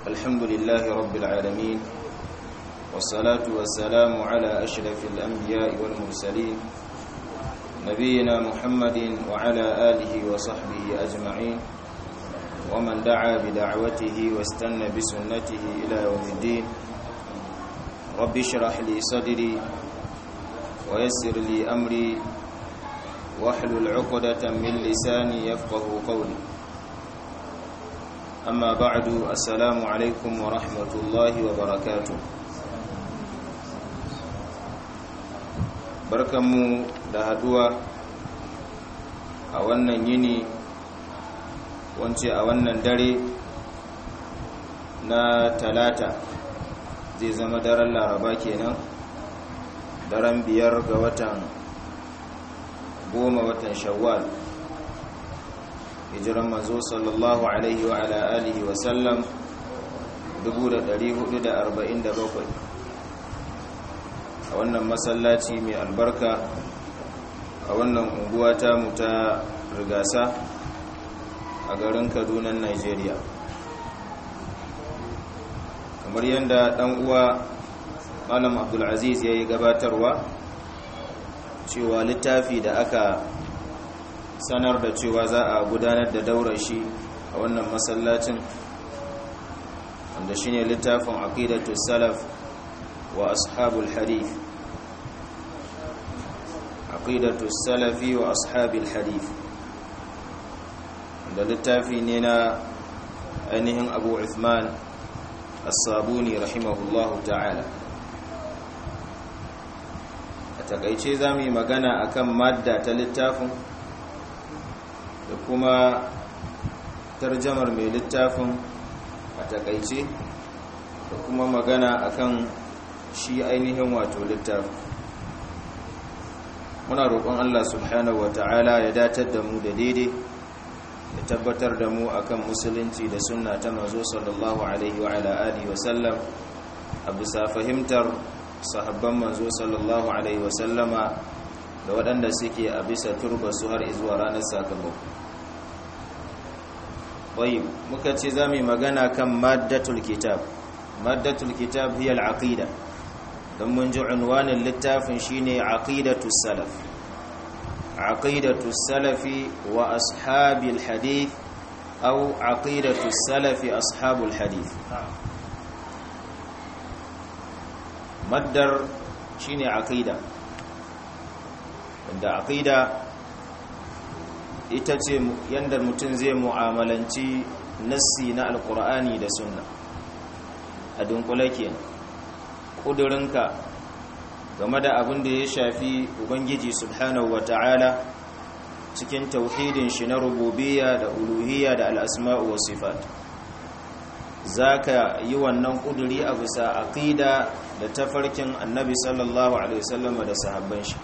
الحمد لله رب العالمين والصلاة والسلام على أشرف الأنبياء والمرسلين نبينا محمد وعلى آله وصحبه أجمعين ومن دعا بدعوته واستنى بسنته إلى يوم الدين رب اشرح لي صدري ويسر لي أمري واحلل عقدة من لساني يفقه قولي أما بعد السلام عليكم ورحمة الله وبركاته barkanmu da haduwa a wannan yini wance a wannan dare na talata zai zama daren laraba kenan daren biyar ga watan goma watan shawwal hijiran manzo sallallahu alaihi wa ala alihi wa sallam 1447 a wannan masallaci mai albarka a wannan unguwa ta mu ta rigasa a garin kaduna nigeria kamar yadda dan uwa malam abdulaziz ya yi gabatarwa cewa littafi da aka sanar da cewa za a gudanar da daurar shi a wannan masallacin wanda shine littafin aqidatu salaf wa ashabul hadith aqidatu salafi wa ashabil hadith wanda littafi ne na ainihin abu uthman as-sabuni rahimahullahu ta'ala a takaice za mu yi magana akan madda ta littafin da kuma tarjamar mai littafin a takaice da kuma magana akan shi ainihin wato littafin muna roƙon Allah subhanahu wa ta'ala ya datar da mu da daidai ya tabbatar da mu akan musulunci da sunna ta mazo sallallahu alaihi wa ala alihi wa sallam a bisa fahimtar sahabban manzo sallallahu alaihi wa sallama da waɗanda suke a bisa turba su har zuwa ranar sakamako bai muka ce za mu magana kan maddatul kitab maddatul kitab hiya al-aqida don mun ji unwanin littafin shine aqidatu salaf aqidatu salafi wa ashabil hadith aw aqidatu salafi ashabul hadith maddar shine aqida wanda aqida ita ce yanda mutum zai mu'amalanci nassi na alqur'ani da sunna a dunkule kenan kudurinka game da abin da ya shafi ubangiji subhanahu wata'ala cikin tauhidin shi na rububiyya da uluhiyya da al'asma'u wa sifat zaka yi wannan kuduri a bisa aqida da tafarkin annabi sallallahu alaihi wasallam da sahabban shi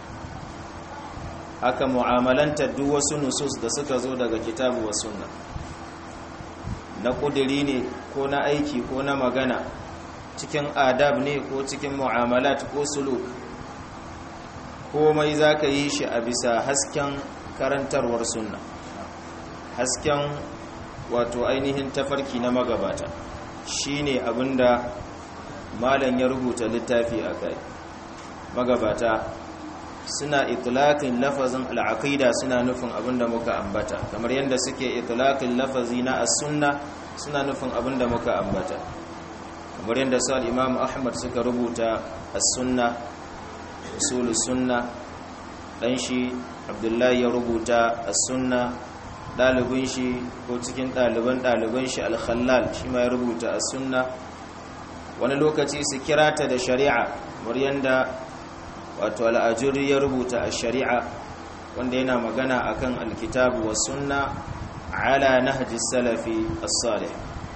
haka mu'amalanta duk wasu nusus da suka zo daga kitabu wa sunna na kuduri ne ko na aiki ko na magana cikin adab ne ko cikin mu'amalat ko suluk komai za ka yi shi a bisa hasken karantarwar sunna hasken wato ainihin tafarki na magabata shine abinda malam ya rubuta littafi a kai magabata suna itlaqin lafazin al'aqida suna nufin abinda muka ambata kamar yadda suke itlaqin lafazi na as-sunna suna nufin abinda muka ambata kamar yadda sa imam ahmad suka rubuta as-sunna usulus sunna dan shi abdullahi ya rubuta as-sunna dalibin shi ko cikin daliban daliban shi al-khallal shi ma ya rubuta as-sunna wani lokaci su kirata da shari'a kamar yadda wato al-ajuri ya rubuta ash-shari'a wanda yana magana akan al-kitabu was-sunna ala nahji salafi as-salih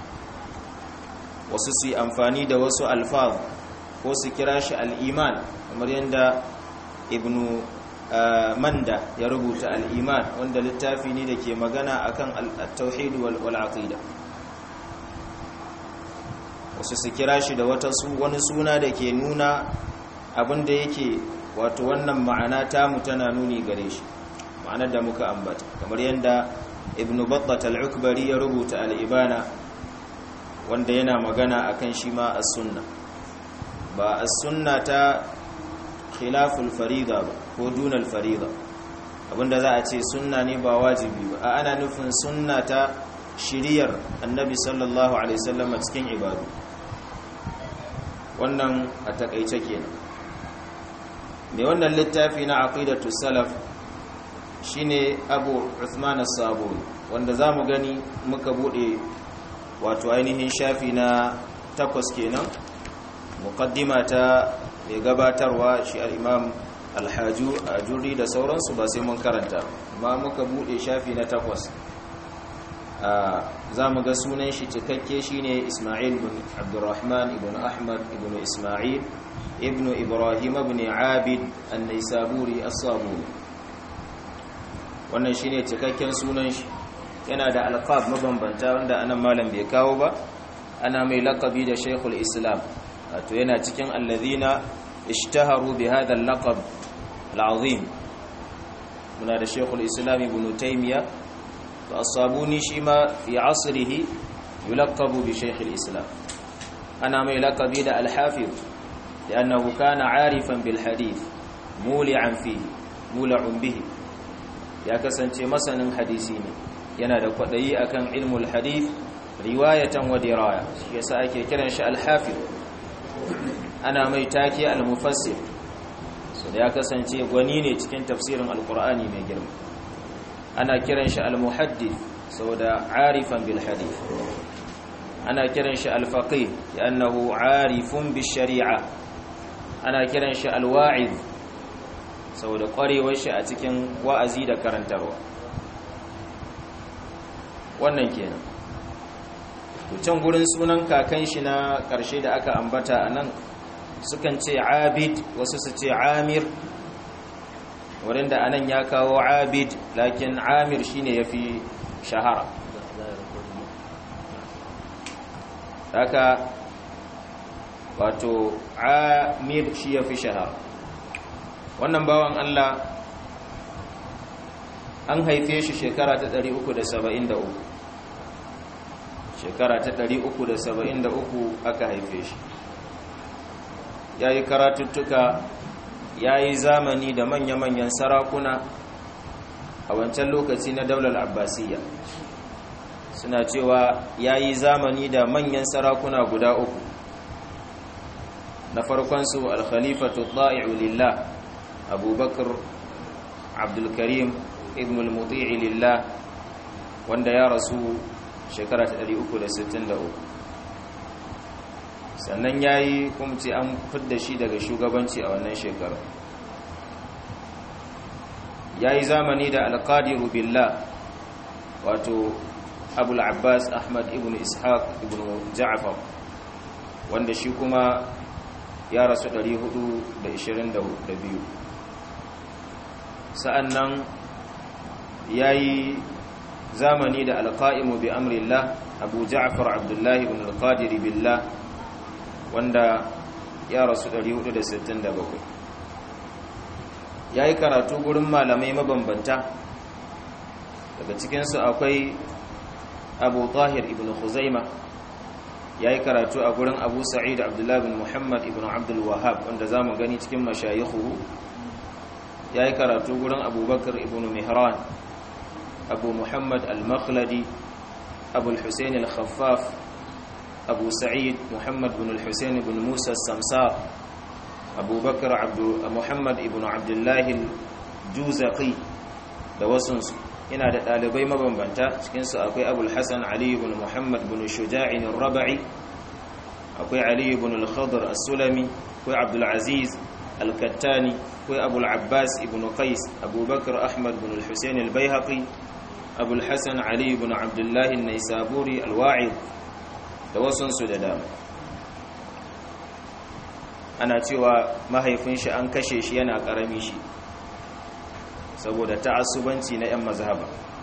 wasu su yi amfani da wasu alfaz ko su kira shi al'iman kamar yadda ibnu manda ya rubuta al'iman wanda littafi ne da ke magana akan al-tauhid wal aqida wasu su kira shi da wata wani suna da ke nuna abinda yake wato wannan ma'ana tamu tana nuni gare shi ma'anar da muka ambata kamar yadda ibn battat al-ukbari ya rubuta al-ibana wanda yana magana akan shi ma as-sunna ba as-sunna ta khilaful farida ba ko dunal farida abinda za a ce sunna ne ba wajibi ba a ana nufin sunna ta shiriyar annabi sallallahu alaihi wasallam cikin ibadu wannan a takaice kenan mai wannan littafi na aqidatu salaf shine abu uthman as-sabuni wanda zamu gani muka bude wato ainihin shafi na takwas kenan muqaddima ta mai gabatarwa shi al-imam al-haju ajuri da sauransu ba sai mun karanta amma muka bude shafi na takwas za mu ga sunan shi cikakke shine Ismail ibn Abdurrahman ibn Ahmad ibn Ismail ibn Ibrahim ibn Abid an-Naisaburi as-Sabuni wannan shine cikakken sunan shi yana da alqab mabambanta wanda anan malam bai kawo ba ana mai laqabi da Sheikhul Islam wato yana cikin alladhina ishtaharu bi hadha al-laqab al-azim muna da Sheikhul Islam ibn Taymiyyah فالصابوني شما في عصره يلقب بشيخ الإسلام أنا ما يلقب إلى الحافظ لأنه كان عارفا بالحديث مولعا فيه مولع به يا كسنتي مثلا حديثيني yana da kwaɗayi akan ilmul hadith riwayatan wa diraya shi yasa ake kiran shi al-hafiz ana mai take al-mufassir so da ya kasance gwani ne cikin tafsirin al-qur'ani mai girma ana kiran shi al-muhaddith saboda arifan bil hadith ana kiran shi al-faqih li'annahu arifun bis shari'a ana kiran shi al-wa'iz saboda kwarewar shi a cikin wa'azi da karantarwa wannan kenan can gurin sunan kakan shi na karshe da aka ambata anan sukan ce abid wasu su ce amir wurin da anan ya kawo abid lakin amir shine yafi shahara haka wato amir shi yafi shahara wannan bawan Allah an haife shi shekara ta 373 shekara ta 373 aka haife shi yayi karatuttuka ya yi zamani da manya-manyan sarakuna a wancan lokaci na daular abbasiyya suna cewa ya yi zamani da manyan sarakuna guda uku na farkonsu alkhalifatu ta'i'u lillah abubakar abdulkarim ibn al-muti'i lillah wanda ya rasu shekara ta 363 sannan ya yi kumci an fidda shi daga shugabanci a wannan shekarar ya yi zamani da alƙadiru billah wato abul abbas ahmad ibn ishaq ibn ja'far wanda shi kuma ya rasu 422 sa'annan ya yi zamani da alƙa'imu bi amrillah abu ja'far abdullahi ibn alƙadiri billah wanda ya rasu 467 ya yi karatu gurin malamai mabambanta daga cikinsu akwai abu tahir ibn khuzaima ya yi karatu a gurin abu sa'id abdullahi bin muhammad ibn abdul wahab wanda za mu gani cikin mashayihu ya yi karatu gurin abubakar ibn mihran abu muhammad al-makhladi abu al-hussein al-khaffaf أبو سعيد محمد بن الحسين بن موسى السمسار أبو بكر عبد محمد بن عبد الله الجوزقي da wasunsu yana da ɗalibai mabambanta cikinsu akwai abul hassan ali ibn muhammad bin shuja'in raba'i akwai ali ibn al-khadr as-sulami akwai abdul aziz al-kattani akwai abul abbas ibn qais abubakar ahmad bin al-husayn al-baihaqi abul hassan ali ibn abdullah an-naisaburi al-wa'id da wasunsu da dama ana cewa mahaifin shi an kashe shi yana karami shi saboda ta'assubanci na 'yan mazhaba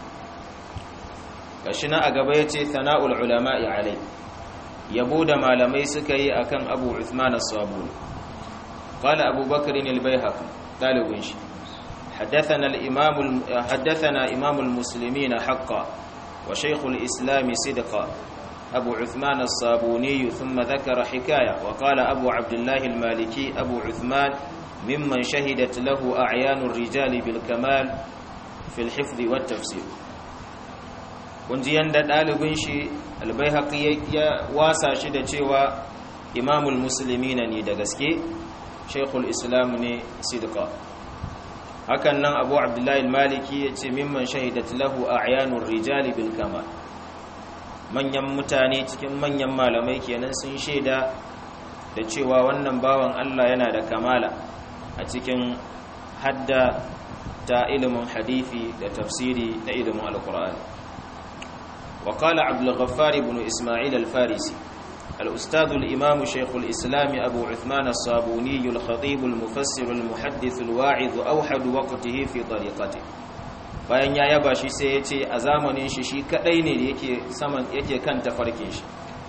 gashi na a gaba ya ce sana'ul ulama'i alai yabo da malamai suka yi akan abu uthman as-sabuni qala abu bakr al-baihaqi dalibin shi حدثنا الإمام حدثنا إمام المسلمين حقا وشيخ الإسلام صدقا أبو عثمان الصابوني ثم ذكر حكاية وقال أبو عبد الله المالكي أبو عثمان ممن شهدت له أعيان الرجال بالكمال في الحفظ والتفسير kunji yanda ɗalibin shi albaihaqi ya wasa shi da cewa imamul muslimina ne da gaske shaykhul islam ne sidqa hakan nan abu abdullahi maliki ya ce mimman shahidat lahu a'yanur rijali bil kamal manyan mutane cikin manyan malamai kenan sun shaida da cewa wannan bawan Allah yana da kamala a cikin hadda ta ilimin hadithi da tafsiri na ilimin alkur'ani وقال عبد الغفار بن إسماعيل الفارسي الأستاذ الإمام شيخ الإسلام أبو عثمان الصابوني الخطيب المفسر المحدث الواعظ أوحد وقته في طريقته bayan ya yaba shi sai ya ce a zamanin shi shi kadai ne da yake saman yake kan tafarkin shi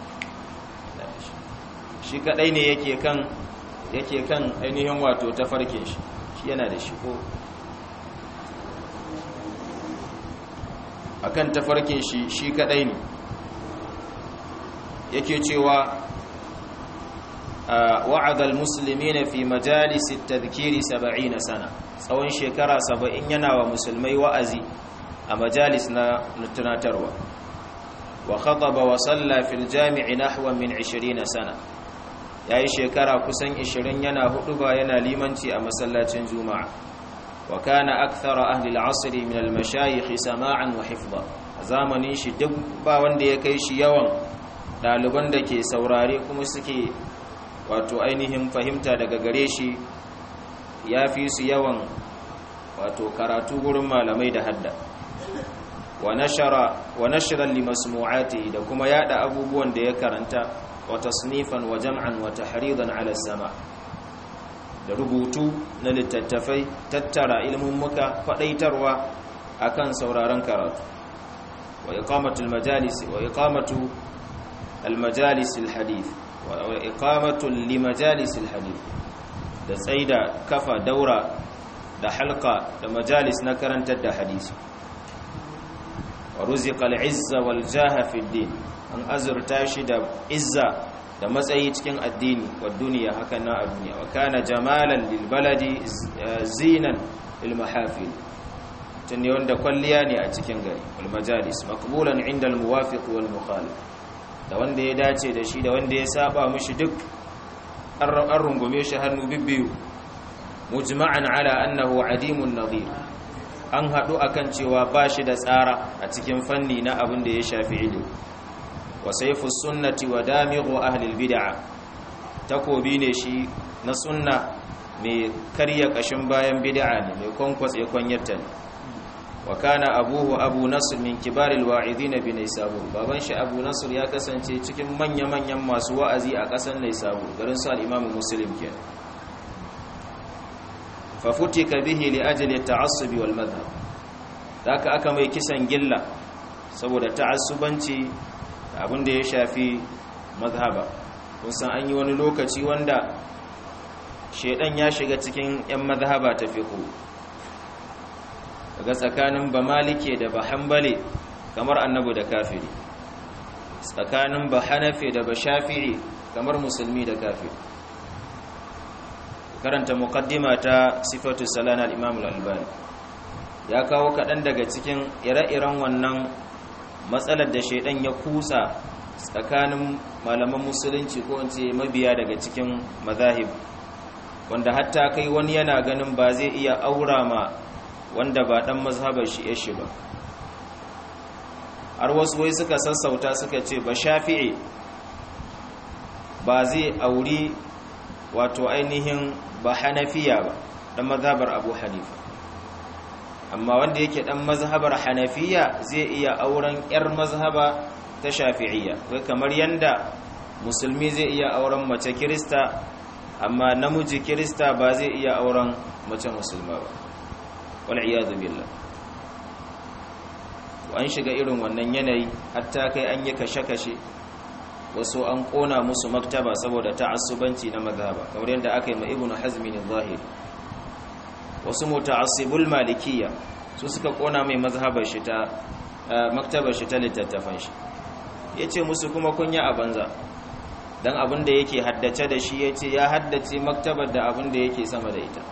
shi kadai ne yake kan yake kan ainihin wato tafarkin shi shi yana da shi ko akan tafarkin shi shi kadai ne yake cewa wa'adal muslimina fi majalis at-tadhkiri 70 sana tsawon shekara 70 yana wa musulmai wa'azi a majalis na tunatarwa wa khataba wa salla fil jami'i nahwa min 20 sana yayi shekara kusan 20 yana huduba yana limanci a masallacin juma'a wa kana akthara ahli al-'asr min al-mashayikh sama'an wa hifdha zamanin shi duk ba wanda ya kai shi yawan daliban da ke saurare kuma suke wato ainihin fahimta daga gare shi ya fi su yawan wato karatu gurin malamai da hadda wa nashiran limasmu'ati da kuma yada abubuwan da ya karanta wa tasnifan wa jam'an wa tahridan ala sama da rubutu na littattafai tattara ilmin muka fadaitarwa akan sauraron karatu wa iqamatul majalis wa iqamatu al-majalis al-hadith wa iqamatu limajalis al-hadith da tsaida kafa daura da halka da majalis na karantar da hadisi wa ruziqa al-izza wal jaha fi din an azurta shi da izza da matsayi cikin addini wa duniya haka na a duniya wa kana jamalan lil baladi zinan lil mahafil tunne wanda kwalliya ne a cikin gari wal majalis maqbulan inda al muwafiq wal mukhalif da wanda ya dace da shi da wanda ya saba mishi duk an rungume shi hannu bibbiyu mujma'an ala annahu adimun nadhir an hadu akan cewa ba shi da tsara a cikin fanni na abin da ya shafi ilimi wa sayfu sunnati wa damighu ahli albid'a takobi ne shi na sunna mai karya kashin bayan bid'a ne mai kwankwatse kwanyarta ne wa kana abuhu abu nasr min kibaril wa'idin bi naysabur baban shi abu nasr ya kasance cikin manya-manyan masu wa'azi a kasar naysabur garin su al-imam muslim kenan fa futika bihi li ajli at-ta'assub wal madhhab daka aka mai kisan gilla saboda ta'assubanci abin da ya shafi mazhaba kun san an yi wani lokaci wanda shedan ya shiga cikin yan mazhaba ta fiqh daga tsakanin ba malike da ba hanbali kamar annabi da kafiri tsakanin ba hanafi da ba shafi'i kamar musulmi da kafiri karanta muqaddima ta sifatu salana al-imam al-albani ya kawo kaɗan daga cikin ire-iren wannan matsalar da shaidan ya kusa tsakanin malaman musulunci ko ce mabiya daga cikin mazahib wanda hatta kai wani yana ganin ba zai iya aura ma wanda ba dan mazhabar shi yashi ba har wasu wai suka sassauta suka ce ba shafi'i ba zai auri wato ainihin ba hanafiya ba dan mazhabar abu hanifa amma wanda yake dan mazhabar hanafiya zai iya auren yar mazhaba ta shafi'iyya wai kamar yanda musulmi zai iya auren mace kirista amma namiji kirista ba zai iya auren mace musulma ba wal iyadu billah an shiga irin wannan yanayi hatta kai an yi kashe-kashe wasu an kona musu maktaba saboda ta'assubanci na mazhaba kamar yadda aka yi ma ibnu hazmi ne zahiri wasu muta'assibul malikiyya su suka kona mai mazhabar shi ta maktabar shi ta littattafan shi ya ce musu kuma kunya a banza don abin da yake haddace da shi ya ce ya haddace maktabar da abin da yake sama da ita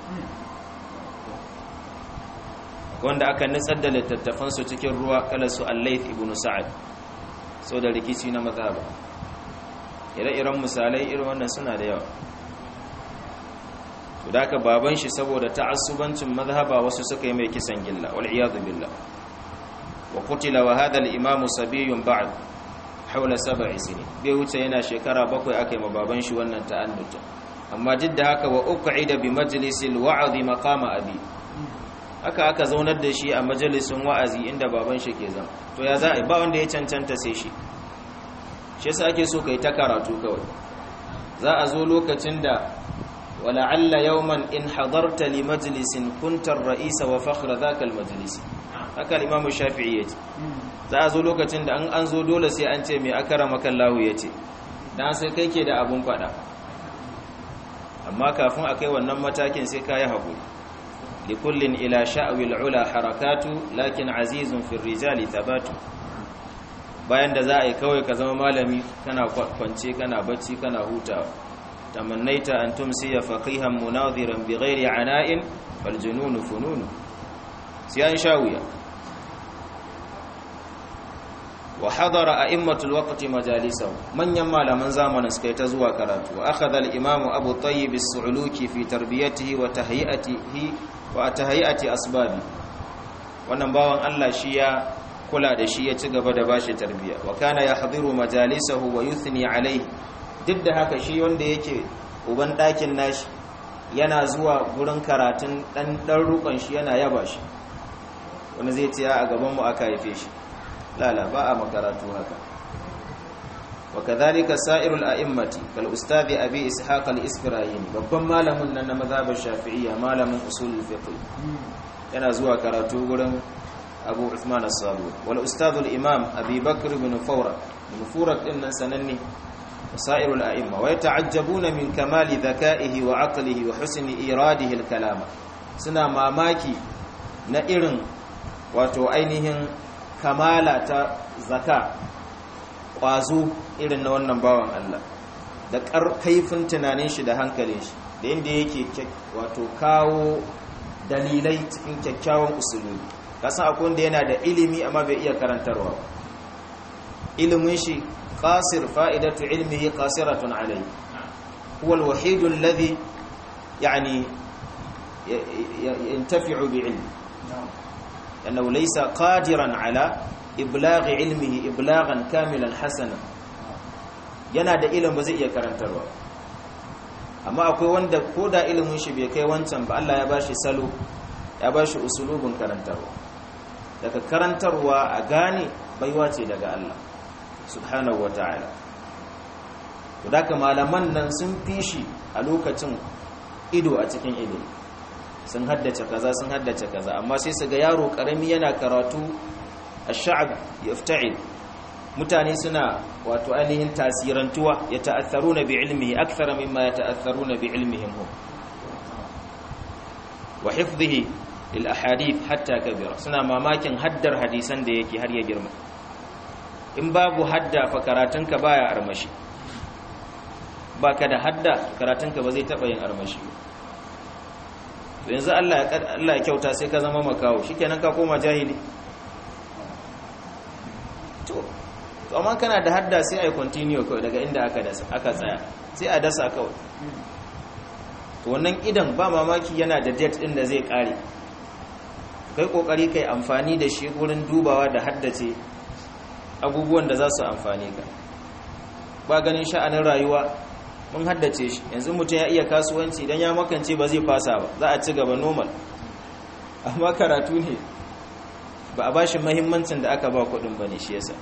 wanda aka nutsar da littattafansu cikin ruwa kala su allaith ibn sa'ad sau da rikici na mazhaba ire-iren misalai irin wannan suna da yawa to da aka baban shi saboda ta'assubancin mazhaba wasu suka yi mai kisan gilla wal iyadu billah wa qutila wa hadha al imam sabiyun ba'd haula sab'i sinin bai wuce yana shekara bakwai aka yi ma baban shi wannan ta'annuta amma duk da haka wa uqida bi majlisil wa'd maqama abi haka aka zaunar da shi a majalisun wa'azi inda baban shi ke zama to ya za a ba wanda ya cancanta sai shi shi yasa ake so kai ta karatu kawai za a zo lokacin da wala'alla yawman in hadarta li majlisin kuntar ra'isa wa fakhra dhaka majlis haka imamu shafi'i yace za a zo lokacin da an an zo dole sai an ce me akrama kallahu yace dan sai kai ke da abun fada amma kafin akai wannan matakin sai kai hakuri لكل إلى شأو العلا حركات لكن عزيز في الرجال ثبات bayan da za a yi kawai ka zama malami kana kwance kana bacci kana hutawa tamannaita an tumsiya faqihan munadhiran bighairi ana'in fal jununu fununu sai an shawiya wa hadara a'immatul waqti majalisahu manyan malaman zamanin suka yi ta zuwa karatu wa akhadha al-imam abu tayyib as-su'luki fi tarbiyatihi wa tahyiyatihi wa tahyiyati asbabi wannan bawan Allah shi ya kula da shi ya ci gaba da bashi tarbiya wa kana yahdhiru majalisahu wa yuthni alayhi duk da haka shi wanda yake uban dakin nashi yana zuwa gurin karatun dan dan rukun shi yana yaba shi wani zai ce a gaban mu aka haife shi lala ba a makaratu haka wa kadhalika sa'irul a'immati kal ustadi abi ishaq al-isfirayini babban malamin nan na mazhabin shafi'iyya malamin usulul fiqh yana zuwa karatu gurin abu uthman as-sabu wal ustad al-imam abi bakr ibn fawra ibn fawra din nan sananne sa'irul a'imma wa yata'ajjabuna min kamali dhaka'ihi wa 'aqlihi wa husni iradihi al-kalama suna mamaki na irin wato ainihin kamala ta zaka ƙwazo irin na wannan bawan Allah da kaifin tunanin shi da hankalin shi da inda yake wato kawo dalilai cikin kyakkyawan usulubi kasan akwai wanda yana da ilimi amma bai iya karantarwa ilimin shi qasir fa'idatu ilmihi qasiratun alayhi huwa al-wahid alladhi yani yantafi'u bi ilmi أنه ليس قادرا على إبلاغ علمه إبلاغا كاملا حسنا yana da ilimin ba zai iya karantarwa amma akwai wanda ko da ilimin shi bai kai wancan ba Allah ya bashi salo ya bashi usulubin karantarwa daga karantarwa a gane baiwa ce daga Allah subhanahu wataala to daga malaman nan sun fi shi a lokacin ido a cikin ilimi sun haddace kaza sun haddace kaza amma sai su ga yaro karami yana karatu ash-sha'b yafta'il mutane suna wato ainihin tasirantuwa ya ta'atharuna bi ilmihi akthar mimma yata'atharuna bi ilmihim hum wa hifdhihi lil ahadith hatta kabira suna mamakin haddar hadisan da yake har ya girma in babu hadda fa karatunka baya armashi baka da hadda karatunka ba zai taba yin armashi ba yanzu Allah ya kyauta sai ka zama makawo shikenan ka koma jahili to to amma kana da hadda sai ai continue kawai daga inda aka dasa aka tsaya sai a dasa kawai to wannan idan ba mamaki yana da date din da zai kare kai kokari kai amfani da shi wurin dubawa da haddace abubuwan da za su amfane ka ba ganin sha'anin rayuwa mun haddace shi yanzu mutum ya iya kasuwanci idan ya makance ba zai fasa ba za a ci gaba normal amma karatu ne ba a ba shi mahimmancin da aka ba kudin ba ne shi yasa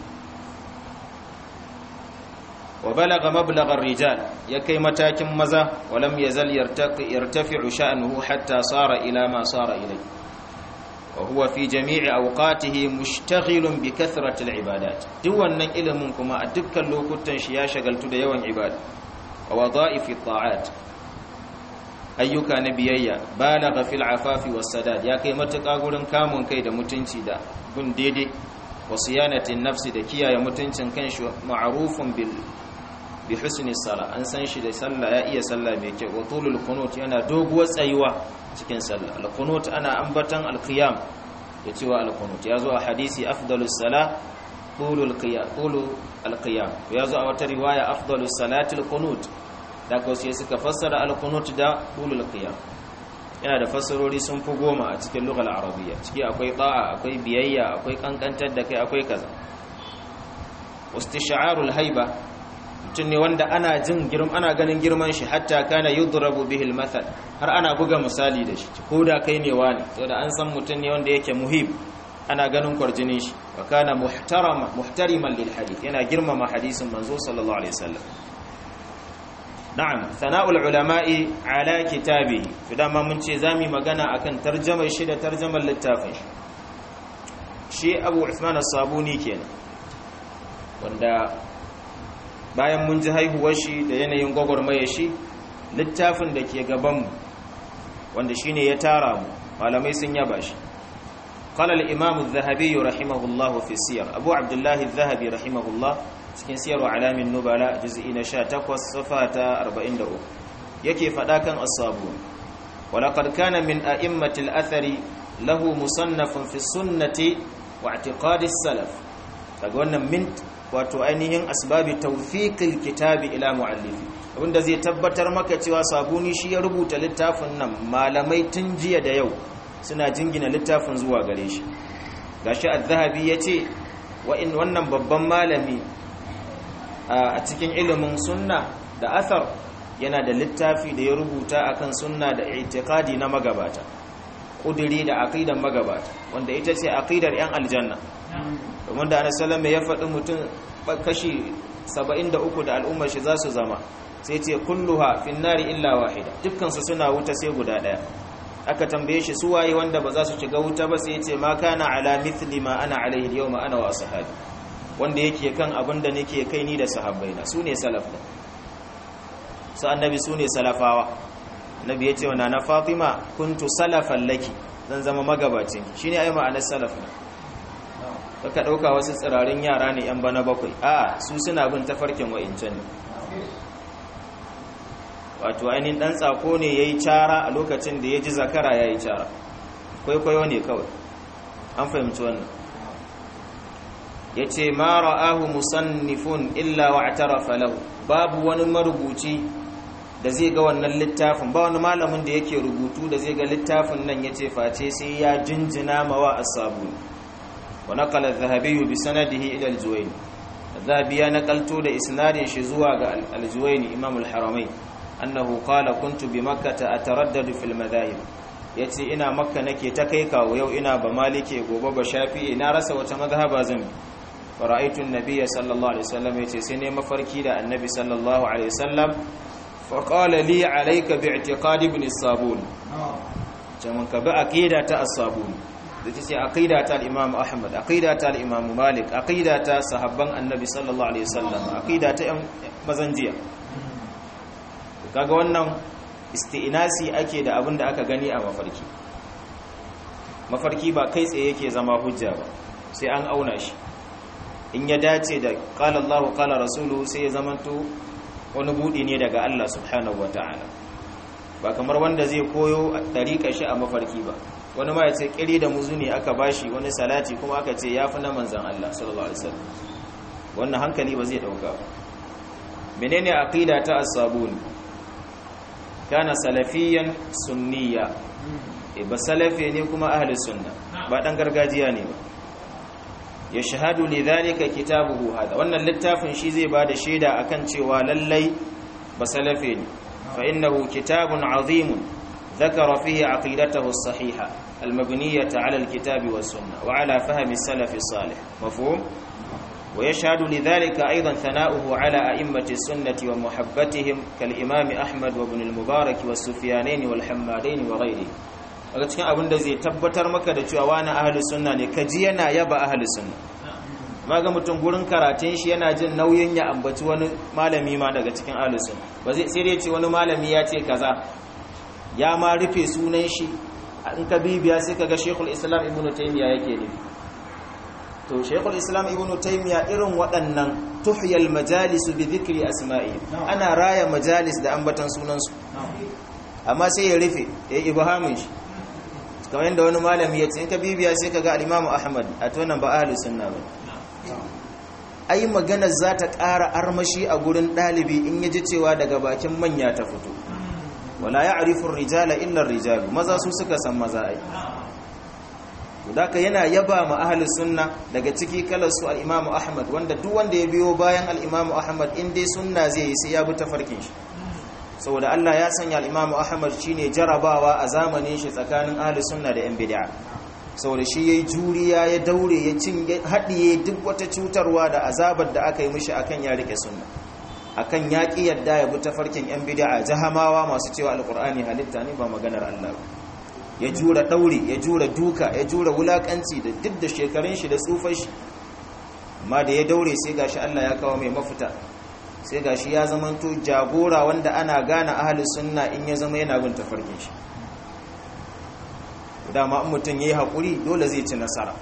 wa balaga mablagar rijal ya kai matakin maza walam yazal yartafi'u sha'nuhu hatta sara ila ma sara ilai wa huwa fi jami'i awqatihi mushtaghilun bi kathrati al-ibadat duk wannan ilimin kuma a dukkan lokutan shi ya shagaltu da yawan ibada wa wadha'ifi at ayyuka na biyayya balagha fil afafi was sadad ya kai matuƙa gurin kamun kai da mutunci da gun daidai wa siyanatin nafsi da kiyaye mutuncin kanshi ma'rufun bil bi husni sala an san shi da sallah ya iya sallah mai kyau wa tulul qunut yana doguwar tsayuwa cikin sallah al qunut ana ambatan al qiyam da cewa al qunut ya zo a hadisi afdalus sala tulul qiyam tulul al qiyam ya zo a wata riwaya afdalus salati al qunut da ko sai suka fassara al qunut da tulul qiyam yana da fassarori sun fi goma a cikin lughal arabiyya ciki akwai ta'a akwai biyayya akwai kankantar da kai akwai kaza wastish'arul haiba mutum ne wanda ana jin girm ana ganin girman shi hatta kana yudrabu bihi al har ana buga misali da shi ko da kai ne wani to da an san mutum ne wanda yake muhim ana ganin kwarjinin shi wa kana muhtarama muhtariman lil hadith yana girmama hadisin manzo sallallahu alaihi wasallam na'am sana'ul ulama'i ala kitabi to dama mun ce zamu magana akan tarjumar shi da tarjumar littafin shi Abu Uthman as-Sabuni kenan wanda bayan mun ji haihuwar shi da yanayin gwagwarmaya shi littafin da ke gabanmu wanda shi ne ya tara mu malamai sun yaba shi قال الإمام الذهبي رحمه الله في السير أبو عبد الله الذهبي رحمه الله cikin siyarwa alamin nubala juz'i na 18 safa ta 43 yake fada kan as-sabu walaqad kana min a'immatil athari lahu musannafun fi sunnati wa i'tiqadi as-salaf daga wannan min wato ainihin asbabi tawfiqil kitabi ila muallifi abinda zai tabbatar maka cewa sabuni shi ya rubuta littafin nan malamai tun jiya da yau suna jingina littafin zuwa gare shi gashi az-zahabi yace wa in wannan babban malami a cikin ilimin sunna da athar yana da littafi da ya rubuta akan sunna da i'tiqadi na magabata kuduri da aqidan magabata wanda ita ce aqidar yan aljanna domin da annabi sallallahu ya faɗi mutum kashi 73 da al'ummar shi za su zama sai ce kulluha fin nari illa wahida dukkan su suna wuta sai guda daya aka tambaye shi su waye wanda ba za su shiga wuta ba sai ce ma kana ala mithli ma ana alaihi yawma ana wa ashabi wanda yake kan abin da nake kai ni da sahabbaina su ne salaf da su annabi su ne salafawa annabi ya ce wa na fatima kuntu salafan laki zan zama magabacin shi ne ai ma'anar salaf ne ka ɗauka wasu tsirarin yara ne yan bana bakwai a su suna bin tafarkin wa'incan ne wato ainihin ɗan tsako ne ya yi cara a lokacin da ya ji zakara ya yi cara kwaikwayo ne kawai an fahimci wannan ya ce ma ra'ahu musannifun illa wa atarafa lahu babu wani marubuci da zai ga wannan littafin ba wani malamin da yake rubutu da zai ga littafin nan ya ce face sai ya jinjina mawa asabu wa naqala adh-dhahabi bi sanadihi ila al-juwayni adh-dhahabi ya naqalto da isnadin shi zuwa ga al-juwayni imam al-haramain annahu qala kuntu bi makkah ataraddadu fil madahib yace ina makka nake ta kai kawo yau ina ba malike gobe ba shafi'i na rasa wata mazhaba zan bi fara'aitun nabiyya sallallahu alaihi wasallam yace sai ne mafarki da annabi sallallahu alaihi wasallam fa qala li alayka bi i'tiqad ibn as-sabun jaman ka bi aqida ta as-sabun da tace aqida ta al-imam ahmad aqida ta al-imam malik aqida ta sahabban annabi sallallahu alaihi wasallam aqida ta mazanjiya kaga wannan isti'nasi ake da abin da aka gani a mafarki mafarki ba kai tsaye yake zama hujja ba sai an auna shi in ya dace da qala Allahu qala rasulu sai ya zamanto wani budi ne daga Allah subhanahu wataala ba kamar wanda zai koyo dariƙa shi a mafarki ba wani ma ya ce kiri da muzu ne aka bashi wani salati kuma aka ce yafi na manzon Allah sallallahu alaihi wasallam wannan hankali ba zai dauka ba menene aqida ta as-sabuni kana salafiyan sunniya e ba salafi ne kuma ahli sunna ba dan gargajiya ne ba ya shahadu lidhalika kitabuhu hada wannan littafin shi zai bada shaida akan cewa lallai ba salafi ne fa innahu kitabun azimun ذكر فيه عقيدته الصحيحة المبنية على الكتاب والسنة وعلى فهم السلف الصالح مفهوم؟ ويشهد لذلك أيضا ثناؤه على أئمة السنة ومحبتهم كالإمام أحمد وابن المبارك والسفيانين والحمادين وغيره daga cikin abin da zai tabbatar maka da cewa wani ahlus sunna ne kaji yana yaba ahlus sunna maga mutum gurin karatun shi yana jin nauyin ya ambaci wani malami ma daga cikin ahlus sunna ba zai sai dai ce wani malami ya ce kaza ya ma rufe sunan shi in ka bibiya sai kaga Sheikhul Islam Ibn Taymiyyah yake nufi to shaykhul islam ibnu taymiya irin waɗannan tuhyal majalis bi dhikri asma'i ana raya majalis da ambatan sunansu amma sai ya rufe ya ibhamin shi kamar yadda wani malami ya ce in ka bibiya sai ka ga al-imamu ahmad a tonan ba ahlus sunna ba ai magana za ta ƙara armashi a gurin ɗalibi in ya ji cewa daga bakin manya ta fito wala ya'rifu ar-rijala illa ar-rijalu maza su suka san maza ai Daka yana yaba ma ahli sunna daga ciki kalar su al-Imam Ahmad wanda duk wanda ya biyo bayan al-Imam Ahmad in dai sunna zai yi sai ya bi tafarkin shi saboda Allah ya sanya al-Imam Ahmad shine jarabawa a zamanin shi tsakanin ahli sunna da yan bid'a saboda shi yayi juriya ya daure ya cin hadiye duk wata cutarwa da azabar da aka yi mishi akan ya rike sunna akan yaki yadda ya bi tafarkin yan bid'a jahamawa masu cewa al-Qur'ani halitta ne ba maganar Allah ba ya jura ɗauri ya jura duka ya jura wulakanci da duk da shekarun shi da tsufar shi amma da ya daure sai gashi Allah ya kawo mai mafita sai gashi ya zamanto jagora wanda ana gane ahalus sunna in ya zama yana bin tafarkin shi dama in mutum yayi hakuri dole zai ci nasara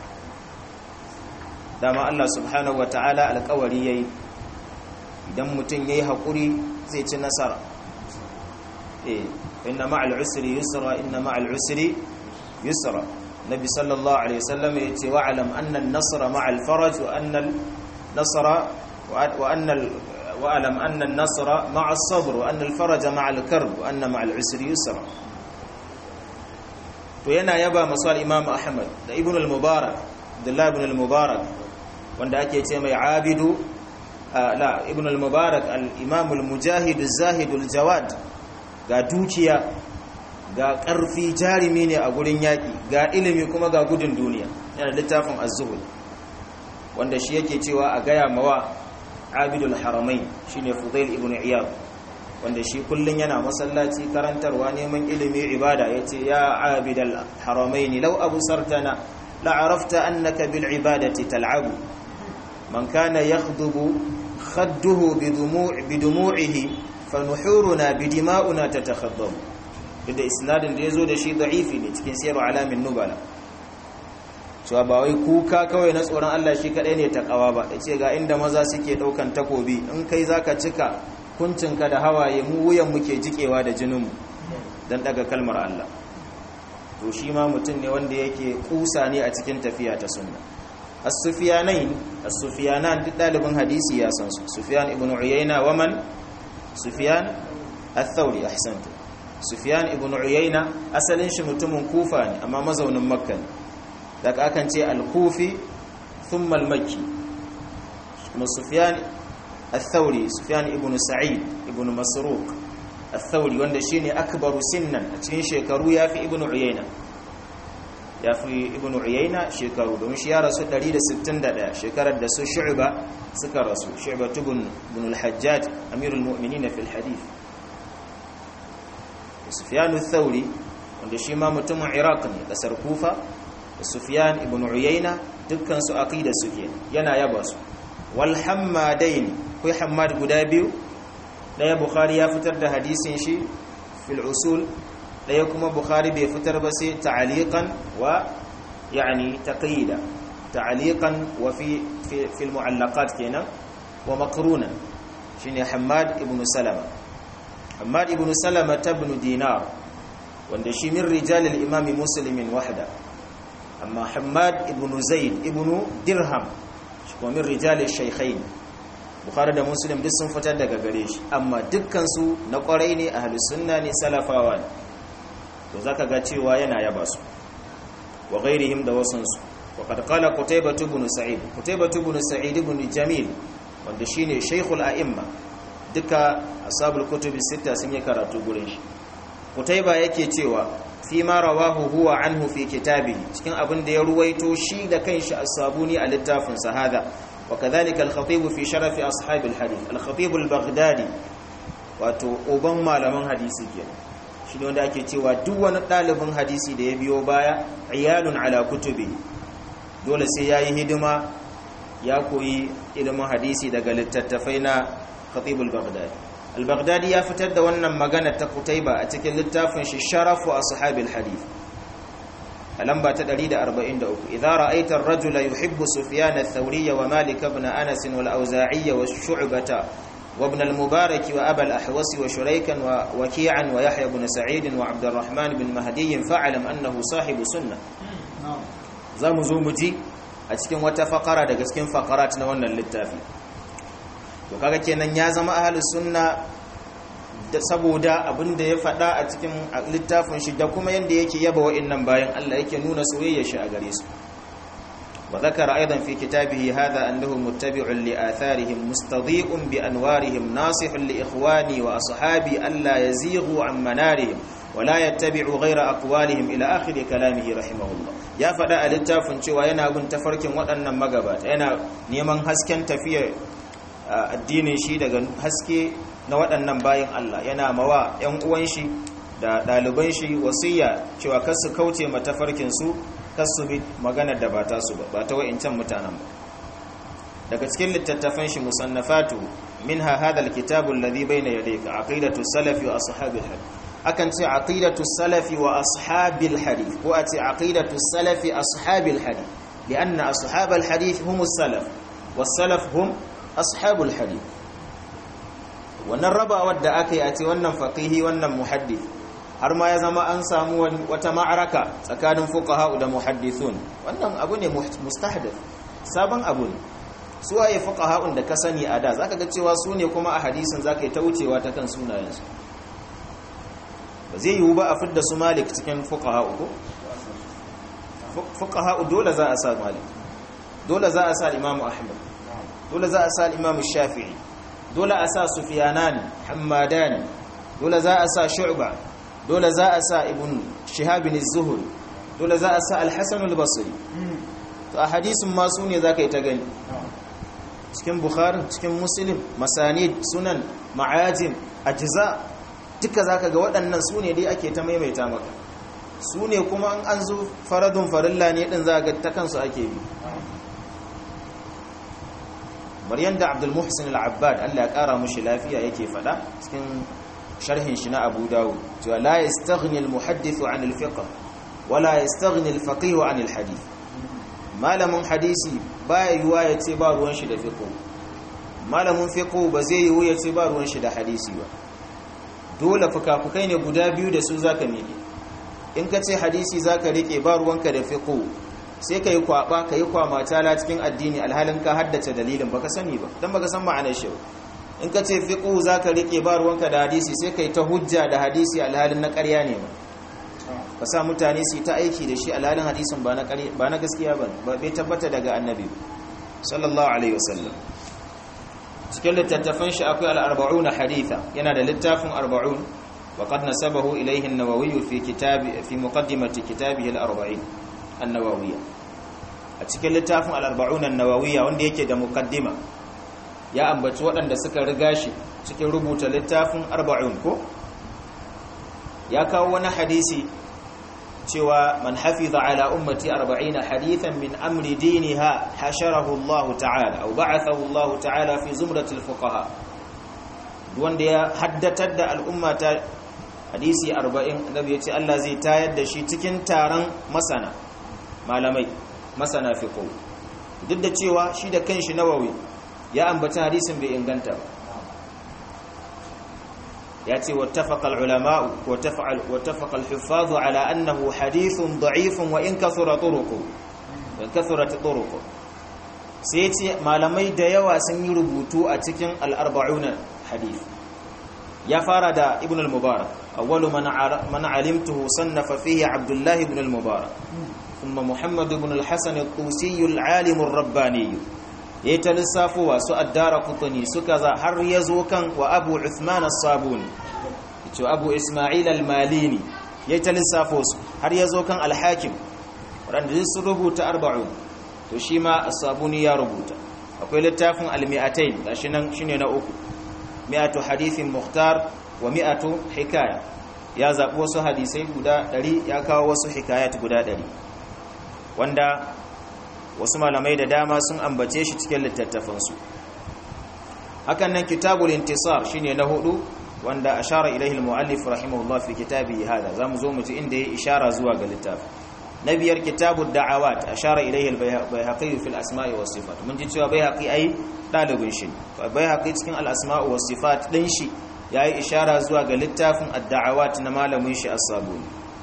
dama Allah subhanahu wataala alƙawari yayi idan mutum yayi hakuri zai ci nasara eh inna ma'al usri yusra inna ma'al usri yusra nabi sallallahu alaihi wasallam yace wa alam anna an-nasra ma'al faraj wa anna an-nasra wa anna wa alam anna an-nasra ma'a as-sabr wa anna al-faraj ma'a al-karb wa anna ma'al usri yusra to yana yaba masal imam ahmad da ibn al-mubarak abdullah ibn al-mubarak wanda ake ce mai abidu la ibn al-mubarak al-imam al-mujahid az-zahid al-jawad ga dukiya ga ƙarfi jarumi ne a gurin yaƙi ga ilimi kuma ga gudun duniya yana littafin az-zuhud wanda shi yake cewa a gaya mawa abidul haramain shine fudail ibn iyad wanda shi kullun yana masallaci karantarwa neman ilimi ibada yace ya abidal haramain law absartana la arafta annaka bil ibadati tal'abu man kana yakhdubu khadduhu bidumu'ihi fanuhuruna bidima'una tatakhaddamu da isnadin da yazo da shi da'ifi ne cikin sirru alamin nubala cewa ba wai kuka kawai na tsoron Allah shi kadai ne takawa ba yace ga inda maza suke daukan takobi in kai zaka cika kuncinka da hawaye mu wuyan muke jikewa da jinin mu dan daga kalmar Allah to shi ma mutum ne wanda yake kusa ne a cikin tafiya ta sunna as-sufyanain as-sufyanan duk dalibin hadisi ya san su sufyan ibn uyayna wa man sufyan al-thawri ahsanta sufyan ibn uyayna asalin shi mutumin kufa ne amma mazaunin makka ne daga akan ce al-kufi thumma al-makki kuma sufyan al-thawri sufyan ibn sa'id ibn masruq al-thawri wanda shine akbaru sinnan a cikin shekaru yafi ibn uyayna yafi ibn uyayna shekaru don shi ya rasu 161 shekarar da su shu'ba suka rasu shu'ba ibn ibn al-hajjaj amirul mu'minin fi al-hadith sufyan al-thawri wanda shi ma mutumin iraq ne kasar kufa sufyan ibn uyayna dukkan su aqida suke yana yaba su wal hammadain kai hammad guda biyu daya bukhari ya fitar da hadisin shi fil usul daya kuma bukhari bai fitar ba sai ta'aliqan wa yani taqida ta'aliqan wa fi fi al mu'allaqat kenan wa maqrunan shine hammad ibn salama hammad ibn salama ibn dinar wanda shi min rijal al imam muslim wahda amma hammad ibn zaid ibn dirham shi kuma min rijal al shaykhain bukhari da muslim duk sun fitar daga gare shi amma dukkansu na kwarai ne a sunna ne salafawa ne to zaka ga cewa yana yaba su wa ghairihim da wasansu wa qad qala qutaybah ibn sa'id qutaybah ibn sa'id ibn jamil wanda shine shaykhul a'imma duka ashabul kutub sita sun yi karatu gurin shi qutaybah yake cewa fi ma rawahu huwa anhu fi kitabihi cikin abin da ya ruwaito shi da kanshi as-sabuni a littafin sa hada وكذلك الخطيب في شرف أصحاب الحديث الخطيب البغدادي wato uban malaman hadisi kenan shine wanda ake cewa duk wani ɗalibin hadisi da ya biyo baya iyalun ala kutubi dole sai yayi hidima ya koyi ilimin hadisi daga littattafai na khatib al-baghdadi al-baghdadi ya fitar da wannan magana ta kutaiba a cikin littafin shi sharafu ashabil hadith a lamba ta 143 idza ra'aita ar-rajula yuhibbu sufyan ath-thawri wa malik ibn anas wal awza'i wa shu'bata wa ibn al-mubarak wa aba al-ahwas wa shuraykan wa waki'an wa yahya ibn sa'id wa abd الرحمن bin mahdi fa'lam annahu sahibu sunnah zamu zo mu ji a cikin wata fakara daga cikin fakarat na wannan littafi to kaga kenan ya zama ahlus sunna da saboda abinda ya faɗa a cikin littafin shi da kuma yanda yake yaba wa'annan bayan Allah yake nuna soyayya shi a gare su wa zakara aidan fi kitabihi hadha annahu muttabi'un li atharihim mustadhi'un bi anwarihim nasihun li ikhwani wa ashabi alla yazighu an manarihim wa la yattabi'u ghayra aqwalihim ila akhir kalamihi rahimahullah ya faɗa a littafin cewa yana bin tafarkin waɗannan magabata yana neman hasken tafiyar addinin shi daga haske na waɗannan bayan Allah yana mawa 'yan uwan shi da ɗaliban shi wasiya cewa kar su kauce matafarkin su kar su bi maganar da ba ta su ba ba ta wa'incan mutanen ba daga cikin littattafan shi musannafatu minha hadha alkitabu alladhi bayna yadayka aqidatu salafi wa ashabil hadith akan ce aqidatu salafi wa ashabil hadith ko a ce aqidatu salafi ashabil hadith lianna ashabal hadith hum as-salaf was-salaf hum ashabul hadith wannan rabawar da aka yi a ce wannan faqihi wannan muhaddith har ma ya zama an samu wata ma'araka tsakanin fuqaha da muhaddithun wannan abu ne mustahdith sabon abu ne su waye fuqaha da ka sani a da zaka ga cewa su ne kuma a hadisin zaka yi ta wucewa ta kan sunayensu ba zai yiwu ba a fidda su malik cikin fuqaha ko fuqaha dole za a sa malik dole za a sa imamu ahmad dole za a sa imamu shafi'i dole a sa sufiyanani hammadani dole za a sa shu'ba dole za a sa ibn shihabin az-zuhri dole za a sa al-hasan al-basri to a hadisin ma su ne zaka yi ta gani cikin bukhari cikin muslim masanid sunan ma'ajim ajza duka zaka ga waɗannan su ne dai ake ta maimaita maka su ne kuma an zo faradun farilla ne din za ga ta kansu ake bi maryan da abdul muhsin al-abbad Allah ya kara mushi lafiya yake fada cikin sharhin shi na abu dawud cewa la yastaghni al-muhaddith an al-fiqh wala yastaghni al-faqih an al-hadith malamin hadisi baya yiwa yace ba ruwan shi da fiqh malamin fiqh ba zai yiwu yace ba ruwan shi da hadisi ba dole fukafukai ne guda biyu da su zaka miƙe in ka ce hadisi zaka rike ba ruwanka da fiqh sai ka yi kwaba ka yi kwamatala cikin addini alhalin ka haddace dalilin baka sani ba don baka san ma'anar shi in ka ce fiqhu zaka rike ba ruwanka da hadisi sai ka yi ta hujja da hadisi alhalin na ƙarya ne ba ka sa mutane su yi ta aiki da shi alhalin hadisin ba na ƙarya ba na gaskiya ba ba bai tabbata daga annabi sallallahu alaihi wasallam cikin littattafan shi akwai al-arba'un haditha yana da littafin arba'un wa qad nasabahu ilayhi an-nawawi fi kitabi fi muqaddimati kitabihi al-arba'in annawawiyya a cikin littafin al'arba'un annawawiyya wanda yake da mukaddima ya ambaci waɗanda suka riga shi cikin rubuta littafin arba'un ko ya kawo wani hadisi cewa man hafiza ala ummati arba'ina hadithan min amri diniha hasharahu Allah ta'ala aw ba'athahu Allah ta'ala fi zumratil fuqaha wanda ya haddatar da al'ummata hadisi 40 annabi ya ce Allah zai tayar da shi cikin taron masana malamai masana fiqh duk da cewa shi da kanshi nawawi ya ambata hadisin bai inganta ba ya ce wattafaqa al-ulama wattafaqa al-huffaz ala annahu hadithun da'ifun wa in kathura turuqu wa kathurat turuqu sai ce malamai da yawa sun yi rubutu a cikin al-arba'un hadith ya fara da ibn al-mubarak awwalu man alimtuhu sannafa fihi abdullah ibn al-mubarak ثم محمد بن الحسن الطوسي العالم الرباني يتلسافوا وسو الدار قطني سكذا har yazo kan wa Abu Uthman as-Sabuni to Abu Isma'il al-Malini yatalisafo su har yazo kan al-Hakim wanda sun rubuta 40 to shi ma as-Sabuni ya rubuta akwai littafin al-Mi'atayn gashi nan shine na uku mi'atu hadithin mukhtar wa mi'atu hikaya ya zabi wasu hadisai guda 100 ya kawo wasu hikayat guda 100 wanda wasu malamai da dama sun ambace shi cikin littattafansu hakan nan kitabul intisar shine na hudu wanda ashara ilaihi almuallif rahimahullah fi kitabihi hada zamu zo mu ji inda ya ishara zuwa ga littafi na biyar kitabu da'awat ashara ilayhi al-bayhaqi fi al-asma'i was sifat mun ji cewa bayhaqi ai dalibin shi bayhaqi cikin al-asma'i was sifat din shi yayi ishara zuwa ga littafin ad-da'awat na malamin shi as-sabuni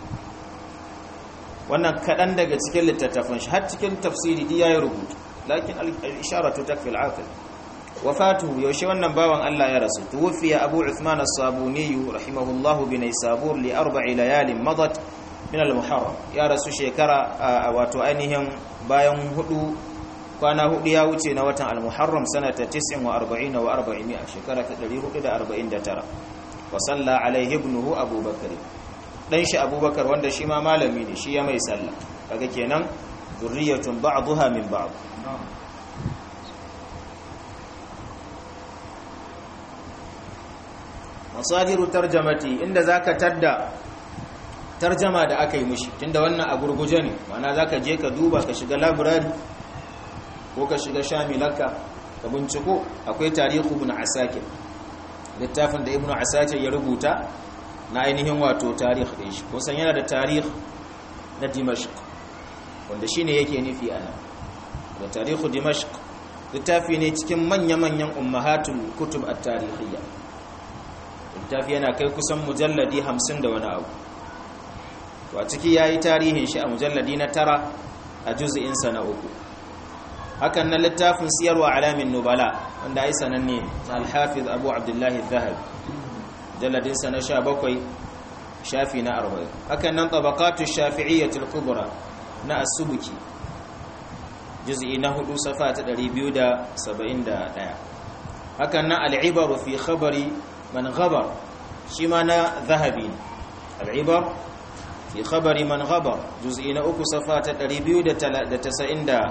wannan kadan daga cikin littattafan shi har cikin tafsiri di yayi rubutu lakin al-isharatu takfi al-aqil wafatuhu yaushe wannan bawan Allah ya rasu tuwfiya Abu Uthman as-Sabuni rahimahullahu bi Naysabur li arba'i layalin madat min al-Muharram ya rasu shekara wato ainihin bayan hudu kwana hudu ya wuce na watan al-Muharram sanata 49 wa 400 shekara ta 449 wa salla alaihi ibnuhu Abu Bakr dan shi Abu Bakar wanda shi ma malami ne shi ya mai sallah kaga kenan zurriyatun ba'daha min ba'd masadiru tarjamati inda zaka tadda tarjama da aka yi mishi tunda wannan a gurguje ne mana zaka je ka duba ka shiga library ko ka shiga shamilaka ka binciko akwai tarihu ibn asakir littafin da ibn asakir ya rubuta na ainihin wato tarih din shi ko san yana da tarih na dimashq wanda shine yake nufi ana da tarihu dimashq littafi ne cikin manya-manyan ummahatul kutub at-tarihiyya littafi yana kai kusan mujalladi hamsin da wani abu to a ciki ya yi tarihin shi a mujalladi na tara a juzi'insa na uku hakan na littafin siyarwa alamin nubala wanda ai sananne na alhafiz abu abdullahi zahabi mujalladinsa na sha bakwai shafi na arba'in hakan nan tabakatu shafi'iyyatul kubra na asubuki juz'i na hudu safa ta 271 hakan nan al'ibaru fi khabari man ghabar shi ma na zahabi al'ibar fi khabari man ghabar juz'i na uku safa ta 294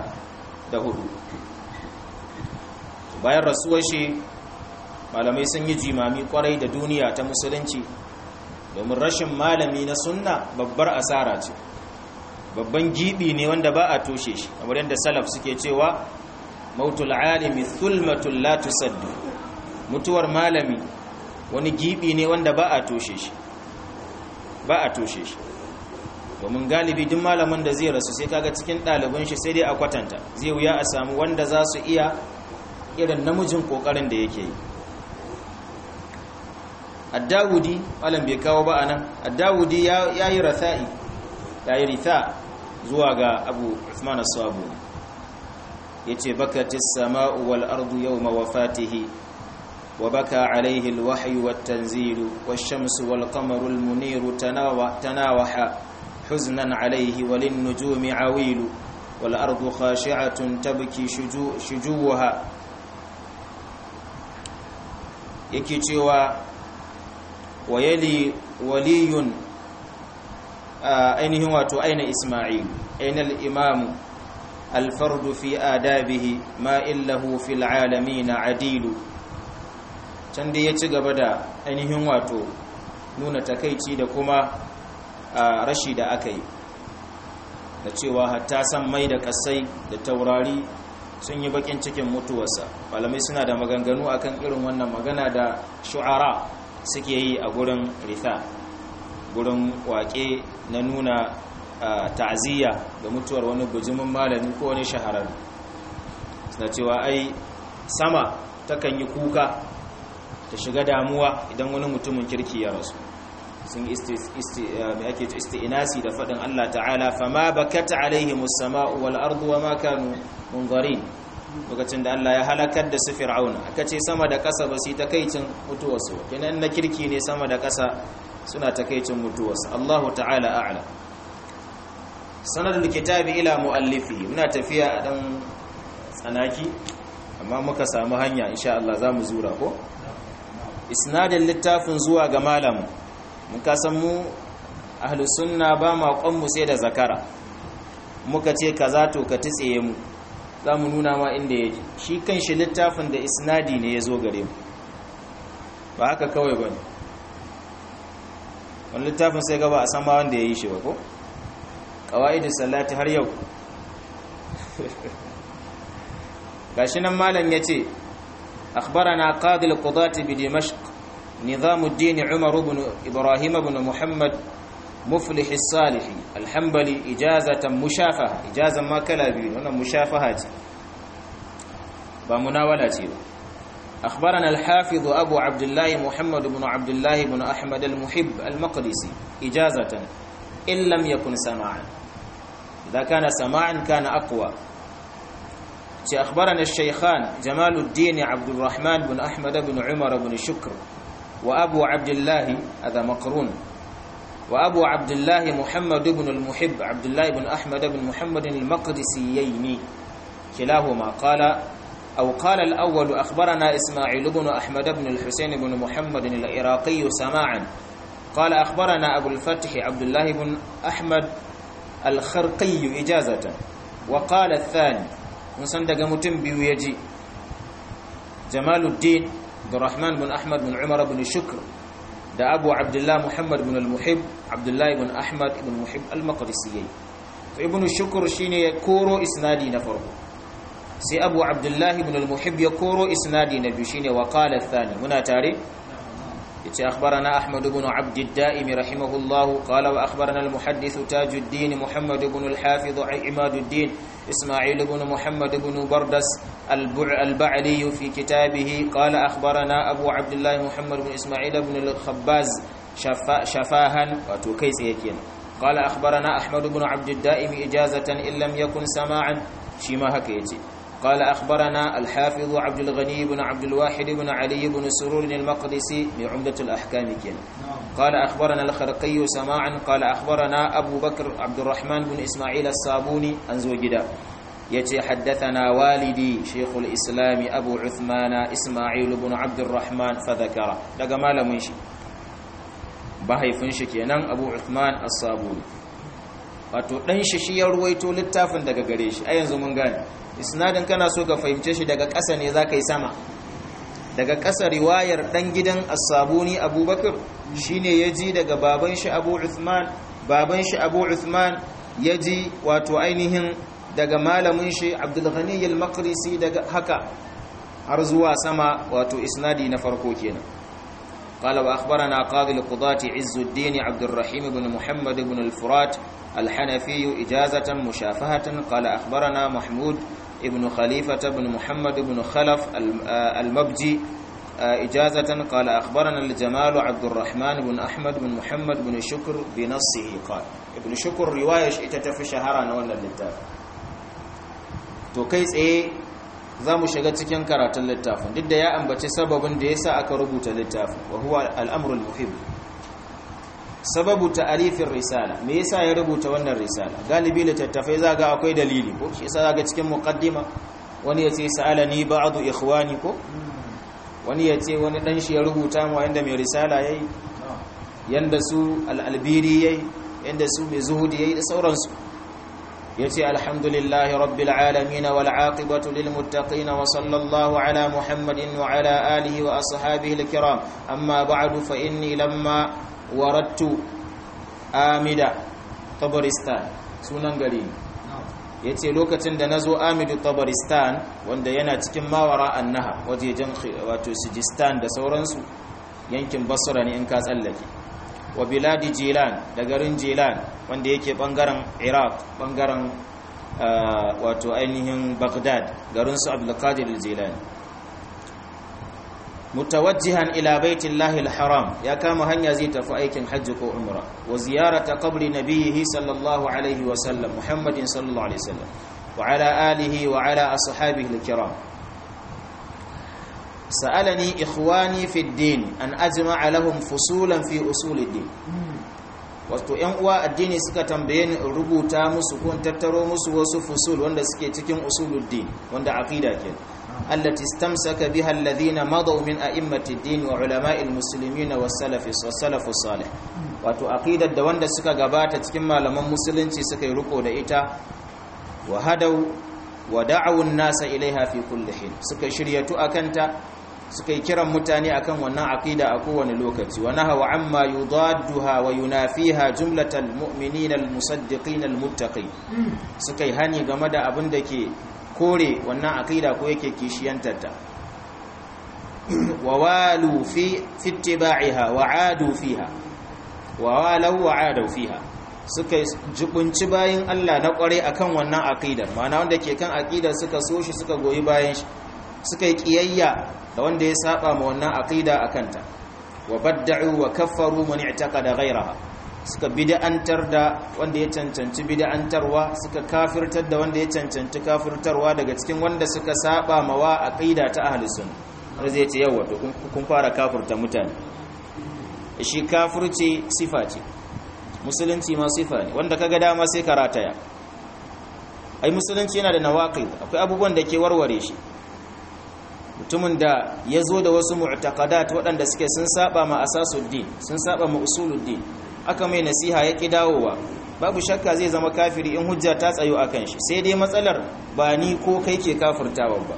bayan rasuwar shi malamai sun yi jimami kwarai da duniya ta musulunci domin rashin malami na sunna babbar asara ce babban gibi ne wanda ba a toshe shi kamar yadda salaf suke cewa mautul alimi thulmatul la tusaddu mutuwar malami wani gibi ne wanda ba a toshe shi ba a toshe shi domin galibi duk malamin da zai rasu sai kaga cikin ɗaliban shi sai dai a kwatanta zai wuya a samu wanda za su iya irin namijin ƙoƙarin da yake yi addawudi malam bai kawo ba anan addawudi ya yi ratha'i ya yi ritha zuwa ga abu usman as-sabu yace bakatis sama'u wal ardu yawma wafatihi وبكى عليه الوحي والتنزيل والشمس والقمر المنير تناوح حزنا عليه وللنجوم عويل والأرض خاشعة تبكي شجو شجوها يكتوى ويلي ولي أين هو أين إسماعيل أين الإمام الفرد في آدابه ما إله في العالمين عديل can dai ya ci gaba da ainihin wato nuna takaici da kuma rashi da aka yi da cewa hatta san mai da kasai da taurari sun yi bakin cikin mutuwarsa malamai suna da maganganu akan irin wannan magana da shu'ara suke yi a gurin ritha gurin wake na nuna ta'aziyya da mutuwar wani bujimin malami ko wani shahararri suna cewa ai sama takan yi kuka ta shiga damuwa idan wani mutumin kirki ya rasu sun ake isti'inasi da faɗin Allah ta'ala fama bakata alaihimus sama'u wal ardu wama kanu munzarin lokacin da Allah ya halakar da su fir'auna aka ce sama da ƙasa ba su yi takaicin mutuwarsu kenan na kirki ne sama da ƙasa suna takaicin mutuwarsu Allahu ta'ala a'la sanadul kitabi ila muallifi muna tafiya a dan tsanaki amma muka samu hanya insha Allah zamu zura ko isnadin littafin zuwa ga malamu mun kasan mu ahlus sunna ba ma mu sai da zakara muka ce kaza to ka tsaye mu zamu nuna ma inda yake shi kanshi littafin da isnadi ne yazo gare mu ba haka kawai bane wannan littafin sai ga ba a san ma wanda yayi shi ba ko qawaidus salati har yau gashi nan malam yace أخبرنا قاضي القضاة بدمشق نظام الدين عمر بن إبراهيم بن محمد muflih as-salih al-hanbali ijazatan mushafaha ijazan ma kala biyu wannan mushafaha ce ba munawala ce ba أخبرنا الحافظ أبو عبد الله محمد بن عبد الله بن أحمد المحب المقدسي إجازة إن لم يكن سماعا إذا كان سماعا كان أقوى أخبرنا الشيخان جمال الدين عبد الرحمن بن أحمد بن عمر بن شكر وأبو عبد الله هذا مقرون وأبو عبد الله محمد بن المحب عبد الله بن أحمد بن محمد المقدسيين كلاهما قال أو قال الأول أخبرنا إسماعيل بن أحمد بن الحسين بن محمد العراقي سماعا قال أخبرنا أبو الفتح عبد الله بن أحمد الخرقي إجازة وقال الثاني مصندق متم بيجي جمال الدين عبد الرحمن بن أحمد بن عمر بن شكر ده أبو عبد الله محمد بن المحب عبد الله بن أحمد بن محب المقدسيين فابن الشكر شيني كورو إسنادي نفره sai abu abdullahi ibn al-muhib ya koro isnadi na biyu shine wa qala athani muna tare yace akhbarana ahmad ibn abd ad-daim rahimahullah qala wa akhbarana al-muhaddith tajuddin muhammad ibn al-hafiz imaduddin isma'il ibn muhammad ibn bardas al-ba'li fi kitabih qala akhbarana abu abdullah muhammad ibn isma'il ibn al-khabbaz shafahan wato kai tsaye kenan قال أخبرنا أحمد بن عبد الدائم إجازة إن لم يكن سماعا شيما هكيتي قال أخبرنا الحافظ عبد الغني بن عبد الواحد بن علي بن سرور المقدسي بعمدة الأحكام كين قال أخبرنا الخرقي سماعا قال أخبرنا أبو بكر عبد الرحمن بن إسماعيل الصابوني أنزوجدا يتي حدثنا والدي شيخ الإسلام أبو عثمان إسماعيل بن عبد الرحمن فذكر لقى ما لمنشي bahaifinshi kenan Abu Uthman As-Sabuni wato dan shi shi ya ruwaito littafin daga gare shi a yanzu mun gane isnadin kana so ka fahimce shi daga ƙasa ne zaka yi sama daga ƙasa riwayar dan gidan As-Sabuni Abubakar shine yaji daga baban shi Abu Uthman baban shi Abu Uthman yaji wato ainihin daga malamin shi Abdul Ghani al-Maqdisi daga haka har zuwa sama wato isnadi na farko kenan قال وأخبرنا قاضي القضاة عز الدين عبد الرحيم بن محمد بن الفرات الحنفي إجازة مشافهة قال أخبرنا محمود ابن خليفة بن محمد بن خلف المبجي إجازة قال أخبرنا الجمال عبد الرحمن بن أحمد بن محمد بن شكر بنصه قال ابن شكر رواية اتتف شهرا ولا للتاف تو كيس ايه za mu shiga cikin karatun littafin duk da ya ambaci sababin da ya sa aka rubuta littafin wa huwa al'amurul muhim sababu ta'arifin risala me yasa ya rubuta wannan risala galibi littattafai za ga akwai dalili ko shi yasa ga cikin muqaddima wani ya ce sa'alani ba'du ikhwani ko wani ya ce wani dan shi ya rubuta mu inda mai risala yayi yanda su al-albiri yayi yanda su mai zuhudi yayi da sauransu yace alhamdulillahi rabbil alamin wal aqibatu lil muttaqin wa sallallahu ala muhammadin wa ala alihi wa ashabihi al kiram amma ba'du fa inni lamma waradtu amida tabaristan sunan gari yace lokacin da nazo amidu tabaristan wanda yana cikin mawara annaha wajejen wato sijistan da sauransu yankin basra ne in ka tsallake wa biladi jilan da garin jilan wanda yake bangaren iraq bangaren wato ainihin baghdad garin su abdulkadir jilani mutawajjihan ila baitillahi alharam ya kama hanya zai tafi aikin hajji ko umra wa ziyarata qabri nabiyhi sallallahu alaihi wa sallam muhammadin sallallahu alaihi wasallam wa ala alihi wa ala ashabihi alkiram سألني إخواني في الدين أن أجمع لهم فصولا في أصول الدين wato ‘yan uwa addini suka tambaye ni in rubuta musu ko tattaro musu wasu fusul wanda suke cikin usuluddin wanda aqida ke allati istamsaka biha alladhina madaw min a'immati ad-din wa ulama'i al-muslimin wa salafi salafu salih wato aqidar da wanda suka gabata cikin malaman musulunci suka yi riko da ita wa hadaw wa da'awu an-nasa ilaiha fi kulli hin suka shiryatu akanta suka yi kiran mutane akan wannan aqida a kowane lokaci wa nahawa amma yudadduha wa yunafiha jumlatal mu'minin almusaddiqin almuttaqin suka yi hani game da abin da ke kore wannan aqida ko yake kishiyantar ta wa walu fi ittiba'iha wa adu fiha wa walau wa adaw fiha suka jubunci bayin Allah na kware akan wannan aqidar ma'ana wanda ke kan aqidar suka so shi suka goyi bayan shi suka yi kiyayya da wanda ya saba ma wannan aqida akanta wa badda'u wa kaffaru man i'taqada ghayraha suka bid'antar da wanda ya cancanci bid'antarwa suka kafirtar da wanda ya cancanci kafirtarwa daga cikin wanda suka saba ma wa aqida ta ahli sunna wanda zai ce yawa to kun fara kafirta mutane shi kafirci sifa ce musulunci ma sifa ne wanda kaga dama sai karataya ai musulunci yana da nawaqid akwai abubuwan da ke warware shi mutumin da ya zo da wasu mu'taqadat waɗanda suke sun saba ma asasuddin sun saba ma usuluddin aka mai nasiha ya ki dawowa babu shakka zai zama kafiri in hujja ta tsayo akan shi sai dai matsalar ba ni ko kai ke kafirtawa ba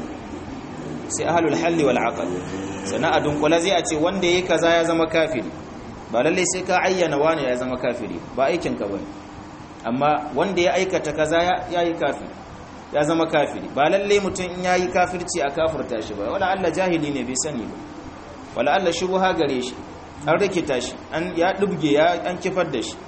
sai ahlul halli wal aqd sana dunkula zai a ce wanda yayi kaza ya zama kafiri ba lalle sai ka ayyana wani ya zama kafiri ba aikin ka bane amma wanda ya aikata kaza ya yi kafiri ya zama kafiri ba lalle mutum in yayi kafirci a kafirta shi ba wala Allah jahili ne bai sani ba wala Allah shubha gare shi an rikita shi an ya dubge ya an kifar da shi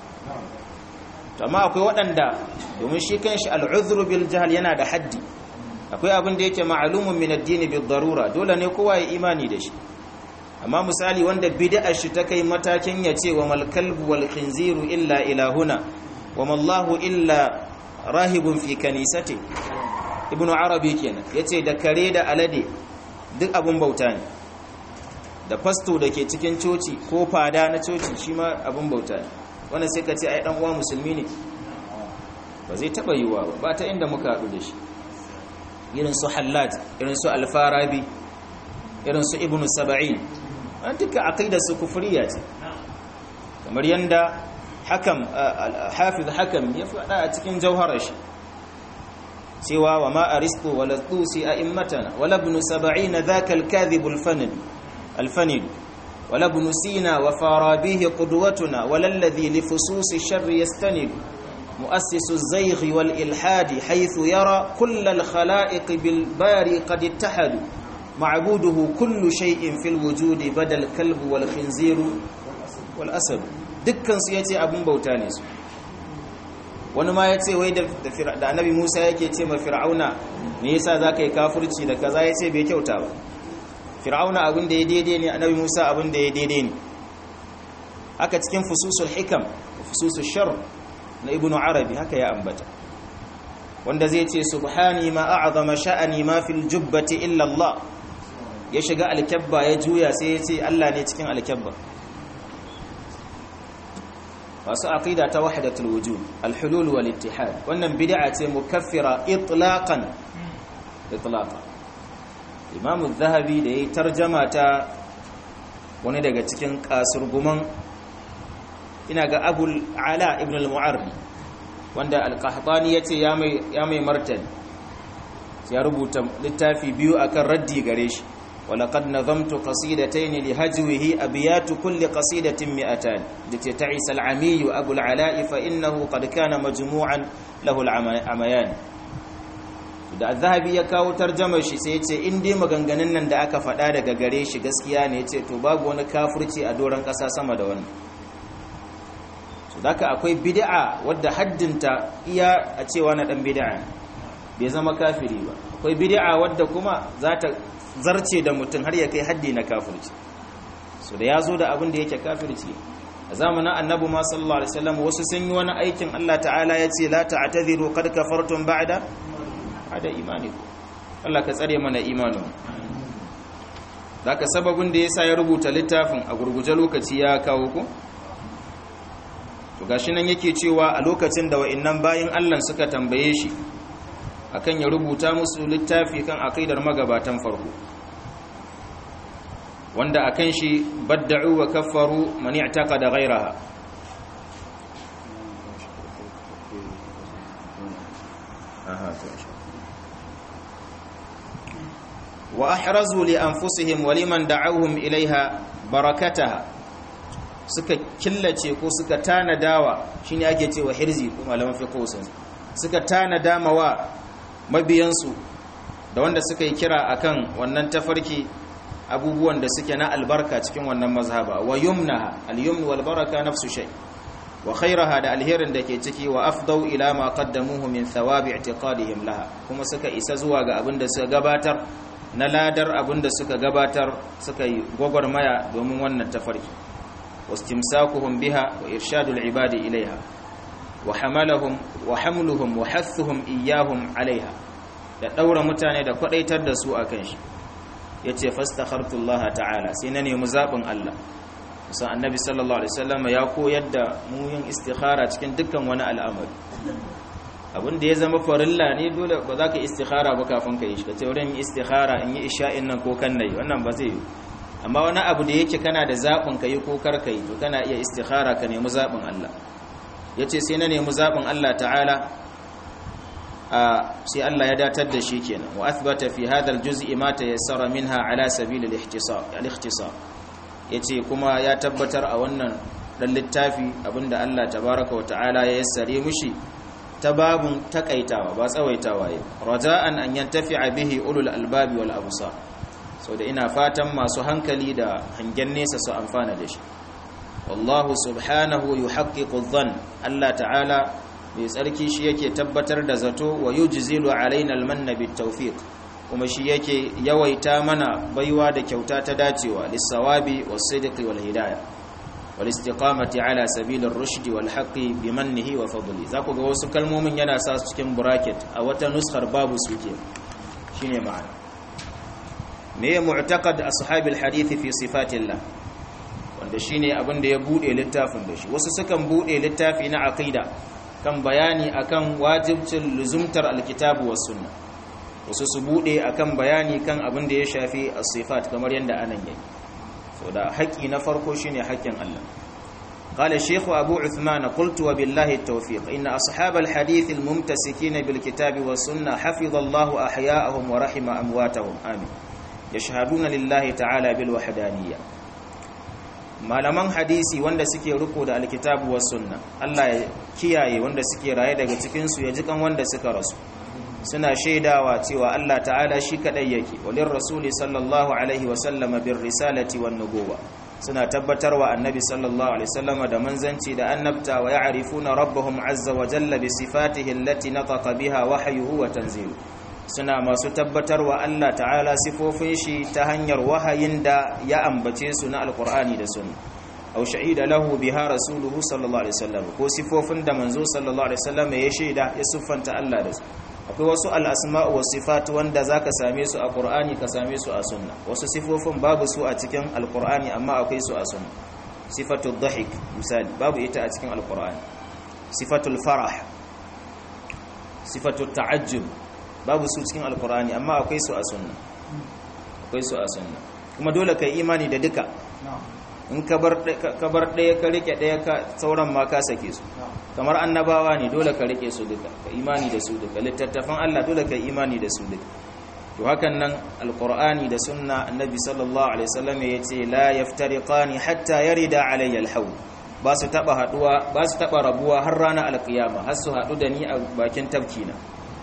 amma akwai waɗanda domin shi kanshi al'udhru bil jahl yana da haddi akwai abin da yake ma'lumun min ad-din bil darura dole ne kowa ya imani da shi amma misali wanda bid'ar shi ta kai matakin ya ce wa mal kalbu wal khinziru illa ilahuna wa mallahu illa rahibun fi kanisati ibnu arabi kenan yace da kare da alade duk abun bauta ne da fasto da ke cikin coci ko fada na coci shi ma abun bauta ne wannan sai ka ce ai dan uwa musulmi ne ba zai taba yiwa ba ba ta inda muka haɗu da shi irin su hallaj irin su alfarabi irin su ibnu saba'in an duka aqida su kufriya ce kamar yanda hakam hafiz hakam ya faɗa a cikin jauharar shi cewa wa ma aristo wala tusi a immatana wala ibn saba'ina dhaka al-kadhib al-fanid al-fanid wala ibn sina wa farabihi qudwatuna wala alladhi li fusus ash-sharr yastanid مؤسس الزيغ والإلحاد حيث يرى كل الخلائق بالباري قد اتحدوا معبوده كل شيء في الوجود بدل الكلب والخنزير والأسد dukkan su yace abun bauta ne su wani ma yace wai da da annabi Musa yake ce ma fir'auna me yasa zaka yi kafirci da kaza yace bai kyauta ba fir'auna abin da ya daidai ne annabi Musa abin da ya daidai ne haka cikin fususul hikam fususul shar na ibnu arabi haka ya ambata wanda zai ce subhani ma a'zama sha'ani ma fil jubbati illa Allah ya shiga alkabba ya juya sai ya ce Allah ne cikin alkabba masu aqida ta wahdatul wujud alhulul wal ittihad wannan bid'a ce mukaffira itlaqan itlaqan imam az-zahabi da yayi tarjama ta wani daga cikin kasurguman ina ga abul ala ibn al-mu'arri wanda al-qahtani yace ya mai ya mai martani ya rubuta littafi biyu akan raddi gare shi ولقد نظمت قصيدتين لهجوه أبيات كل قصيدة مئتان لتتعس العمي أبو العلاء فإنه قد كان مجموعا له العميان da zahabi ya kawo tarjamar shi sai ya ce in dai maganganun nan da aka faɗa daga gare shi gaskiya ne ya ce to babu wani kafirci a doron ƙasa sama da wannan so daka akwai bid'a wadda haddinta iya a cewa na dan bid'a bai zama kafiri ba akwai bid'a wadda kuma za ta zarce da mutum har ya kai haddi na kafirci so da ya zo da abin da yake kafirci a zamanin annabi ma sallallahu alaihi wasallam wasu sun yi wani aikin Allah ta'ala ya ce la ta'tadhiru qad kafartum ba'da hada imanikum Allah ka tsare mana imanin zaka sababin da yasa ya rubuta littafin a gurguje lokaci ya kawo ku to gashi nan yake cewa a lokacin da wa'annan bayin Allah suka tambaye shi akan ya rubuta musu littafi kan aqidar magabatan farko wanda akan shi badda'u wa kaffaru man i'taqada ghayraha wa ahrazu li anfusihim wa liman da'awhum ilaiha barakataha suka killace ko suka tanadawa shine ake cewa hirzi ko malaman fiqh sun suka tanada mawa mabiyansu da wanda suka yi kira akan wannan tafarki abubuwan da suke na albarka cikin wannan mazhaba wa yumnaha al-yumn wal baraka nafsu shay wa khairaha da alherin da ke ciki wa afdau ila ma qaddamuhu min thawabi i'tiqadihim laha kuma suka isa zuwa ga abin da suka gabatar na ladar abin da suka gabatar suka yi gwagwarmaya domin wannan tafarki wastimsakuhum biha wa irshadul ibadi ilaiha wa hamalahum wa hamluhum wa hathuhum iyyahum alaiha da daura mutane da kwadaitar da su akan shi yace fastakhartullaha ta'ala sai na nemi zabin Allah musan annabi sallallahu alaihi wasallam ya koyar da mu yin istikhara cikin dukkan wani al'amari abin da ya zama farilla ne dole ba za ka istikhara ba kafin ka yi shi ka ce wurin istikhara in yi isha'in nan ko kan nayi wannan ba zai yi amma wani abu da yake kana da zaɓin ka yi ko kar ka yi to kana iya istikhara ka nemi zaɓin Allah ya ce sai na nemi zaɓin Allah ta'ala sai Allah ya datar da shi kenan wa athbata fi hadha al-juz'i ma tayassara minha ala sabil al-ikhtisar yace kuma ya tabbatar a wannan dan littafi abinda Allah tabaraka wa ta'ala ya yassare mushi ta babun takaitawa ba tsawaitawa yi raja'an an yantafi'a bihi ulul albabi wal absar so da ina fatan masu hankali da hangen nesa su amfana da shi wallahu subhanahu yuhaqqiqu dhann Allah ta'ala mai tsarki shi yake tabbatar da zato wa yujzilu alaina almanna bitawfiq kuma shi yake yawaita mana baiwa da kyauta ta dacewa lis-sawabi was-sidqi wal-hidayah wal-istiqamati ala sabilir rushdi wal-haqqi bimannihi wa fadli zaku ga wasu kalmomin yana sa su cikin bracket a wata nuskar babu suke shine ma'ana me mu'taqad ashabil hadith fi sifatillah wanda shine abin da ya bude littafin da shi wasu sukan bude littafi na aqida kan bayani akan wajibcin luzumtar alkitabu was sunna wasu su bude akan bayani kan abin da ya shafi as-sifat kamar yanda anan yake so da haƙi na farko shine haƙin Allah قال الشيخ أبو عثمان قلت وبالله التوفيق إن أصحاب الحديث الممتسكين بالكتاب والسنة حفظ الله أحياءهم ورحم أمواتهم آمين يشهدون لله تعالى بالوحدانية malaman hadisi wanda suke riko da alkitabu was sunna Allah ya kiyaye wanda suke raye daga cikin su ya jikan wanda suka rasu suna shaidawa cewa Allah ta'ala shi kadai yake walin rasuli sallallahu alaihi wa sallama bir risalati wan nubuwa suna tabbatarwa annabi sallallahu alaihi wasallama da manzanci da annabta wa ya'rifuna rabbahum azza wa jalla bi sifatihi allati nataqa biha wahyuhu wa tanzilu suna masu tabbatarwa Allah ta'ala sifofin shi ta hanyar wahayin da ya ambace su na alkur'ani da sunna aw shahida lahu biha rasuluhu sallallahu alaihi wasallam ko sifofin da manzo sallallahu alaihi wasallam ya shaida ya siffanta Allah da su akwai wasu al-asma'u was sifat wanda zaka same su a qur'ani ka same su a sunna wasu sifofin babu su a cikin alkur'ani amma akwai su a sunna sifatul dhahik misali babu ita a cikin alkur'ani sifatul farah sifatul ta'ajjub babu su cikin alkur'ani amma akwai su a sunna akwai su a sunna kuma dole kai imani da duka in ka bar ɗaya ka rike ɗaya ka sauran ma ka sake su kamar annabawa ne dole ka rike su duka ka imani da su duka littattafan Allah dole ka imani da su duka to hakan nan alkur'ani da sunna annabi sallallahu alaihi wasallam ya ce la yaftariqani hatta yarida alayya alhawl ba su taba haduwa ba su taba rabuwa har ranar alkiyama har su hadu da ni a bakin tafkina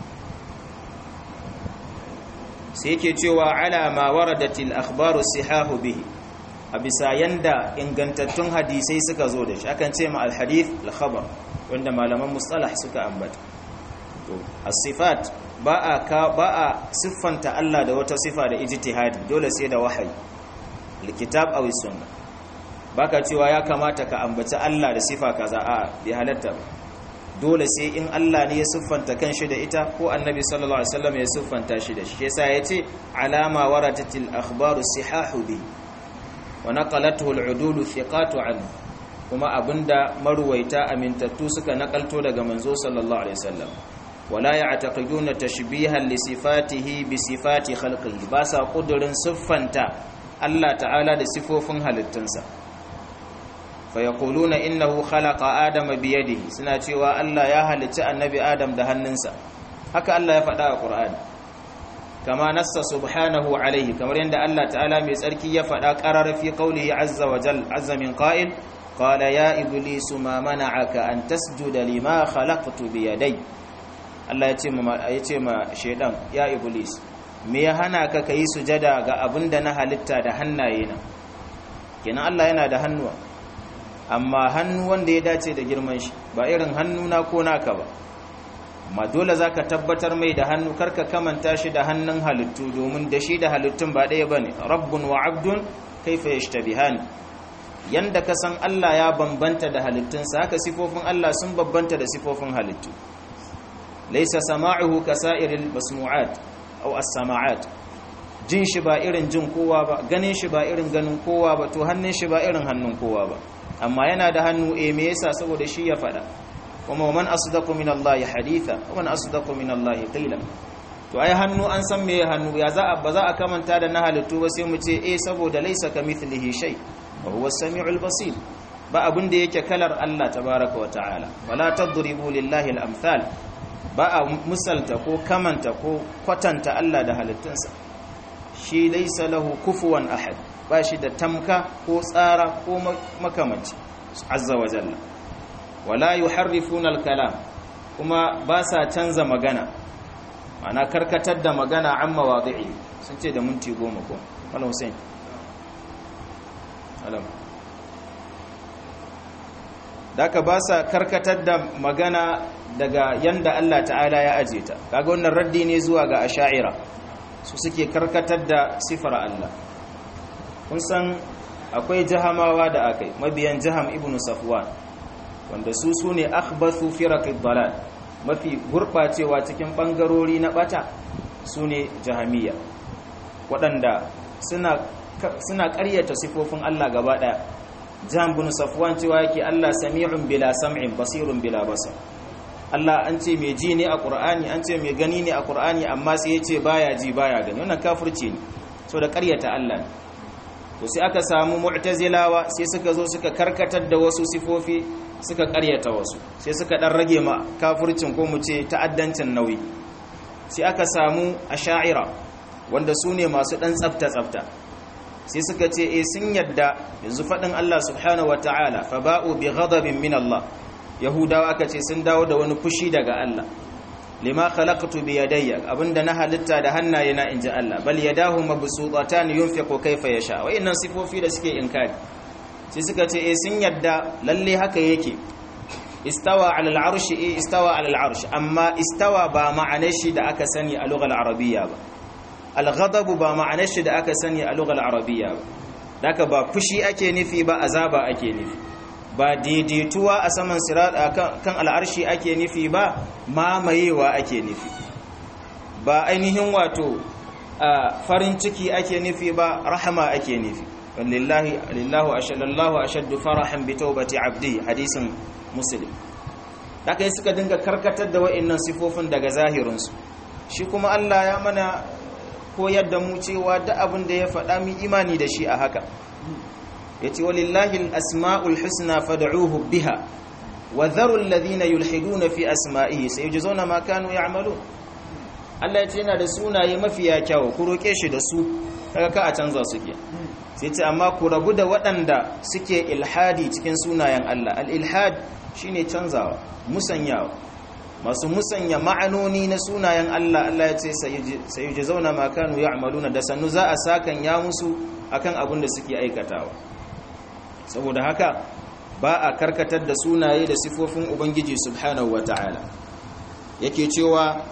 sai yake cewa ala ma waradatil akhbaru sihahu bihi a bisa yanda ingantattun hadisai suka zo da shi akan ce ma alhadith alkhabar wanda malaman mustalah suka ambata to as-sifat ba a ka ba a siffanta Allah da wata sifa da ijtihadi dole sai da wahayi alkitab aw sunna baka cewa ya kamata ka ambaci Allah da sifa kaza a bi halatta ba dole sai in Allah ne ya siffanta kanshi da ita ko annabi sallallahu alaihi wasallam ya siffanta shi da shi yasa yace alama waratatil akhbaru sihahu bi wa naqalathu al-udul thiqatu anhu kuma abinda maruwaita amintattu suka nakalto daga manzo sallallahu alaihi wasallam wala ya'taqiduna tashbihan li sifatihi bi sifati khalqihi ba sa kudurin siffanta Allah ta'ala da sifofin halittunsa fayaquluna innahu khalaqa adama biyadihi suna cewa Allah ya halicci annabi Adam da hannunsa haka Allah ya faɗa a Qur'ani kama nassa subhanahu alaihi kamar yadda Allah ta'ala mai tsarki ya faɗa qarar fi qawlihi azza wa jal azza min qa'il qala ya iblisu ma mana'aka an tasjuda lima khalaqtu biyadai Allah ya ce ma ya ce ma shedan ya iblis me ya hana ka kai sujada ga abinda na halitta da hannaye na kenan Allah yana da hannuwa amma hannu wanda ya dace da girman shi ba irin hannu na ko naka ba amma dole zaka tabbatar mai da hannu karka kamanta shi da hannun halittu domin da shi da halittun ba ɗaya bane rabbun wa abdun kaifa yashtabihani yanda ka san Allah ya bambanta da halittunsa haka sifofin Allah sun bambanta da sifofin halittu laysa sama'uhu kasa'iril masmu'at aw as-sama'at jin shi ba irin jin kowa ba ganin shi ba irin ganin kowa ba to hannun shi ba irin hannun kowa ba amma yana da hannu eh me yasa saboda shi ya fada kuma man asdaqu min Allah haditha wa man asdaqu min Allah qila to ai hannu an san me hannu ya za ba za a kamanta da na halittu ba sai mu ce eh saboda laysa kamithlihi shay wa huwa as-sami'ul basir ba abin da yake kalar Allah tabaaraka wa ta'ala wala tadribu lillahi al-amthal ba a misalta ko kamanta ko kwatanta Allah da halittunsa shi laisa lahu kufuwan ahad ba shi da tamka ko tsara ko makamanci azza wa jalla wala yuharrifuna al-kalam kuma ba sa canza magana ana karkatar da magana an mawadi'i sun ce da minti goma ko wala hussein alam daka ba sa karkatar da magana daga yanda Allah ta'ala ya aje ta kaga wannan raddi ne zuwa ga asha'ira su suke karkatar da sifar Allah kun san akwai jahamawa da akai mabiyan jaham ibnu safwan wanda su sune akhbathu firaqid dalal mafi gurbacewa cikin bangarori na bata sune jahamiyya waɗanda suna suna ƙaryata sifofin Allah gaba ɗaya jaham ibn safwan cewa yake Allah sami'un bila sam'in basirun bila basar Allah an ce mai ji ne a Qur'ani an ce mai gani ne a Qur'ani amma sai ya ce baya ji baya gani wannan kafirci ne so da ƙaryata Allah ne to sai aka samu mu'tazilawa sai suka zo suka karkatar da wasu sifofi suka ƙaryata wasu sai suka dan rage ma kafircin ko mu ce ta'addancin nauyi sai aka samu asha'ira wanda su ne masu dan tsafta tsafta sai suka ce eh sun yadda yanzu faɗin Allah subhanahu wataala fa ba'u bi ghadabin min Allah yahudawa aka ce sun dawo da wani fushi daga Allah lima khalaqtu bi yadayya abinda na halitta da hannaye na inji Allah bal yadahu mabsuutatan yunfiqu kayfa yasha wa innan sifofi da suke inkari sai suka ce eh sun yadda lalle haka yake istawa ala al'arshi eh istawa ala al'arshi amma istawa ba ma'anar shi da aka sani a lughal arabiyya ba al-ghadab ba ma'anar shi da aka sani a lughal arabiyya ba daka ba fushi ake nufi ba azaba ake nufi ba daidaituwa a saman kan al'arshi ake nufi ba mamayewa ake nufi ba ainihin wato farin ciki ake nufi ba rahama ake nufi lillahi lillahu ashadallahu ashaddu farahan bi tawbati abdi hadisin muslim haka yi suka dinga karkatar da wa'annan sifofin daga zahirinsu shi kuma Allah ya mana koyar da mu cewa da abin da ya faɗa mu imani da shi a haka yace walillahi al-asma'ul husna fad'uhu biha wa dharu alladhina yulhiduna fi asma'ihi sayujzauna ma kanu ya'malun Allah yace yana da sunaye mafiya kyawu ku roke shi da su kaga ka a canza su ke sai ce amma ku rabu da waɗanda suke ilhadi cikin sunayen Allah al-ilhad shine canzawa musanyawa masu musanya ma'anoni na sunayen Allah Allah ya ce sayujzauna ma kanu ya'maluna da sannu za a sakan ya musu akan abin da suke aikatawa saboda haka ba a karkatar da sunaye da sifofin ubangiji subhanahu wata'ala yake cewa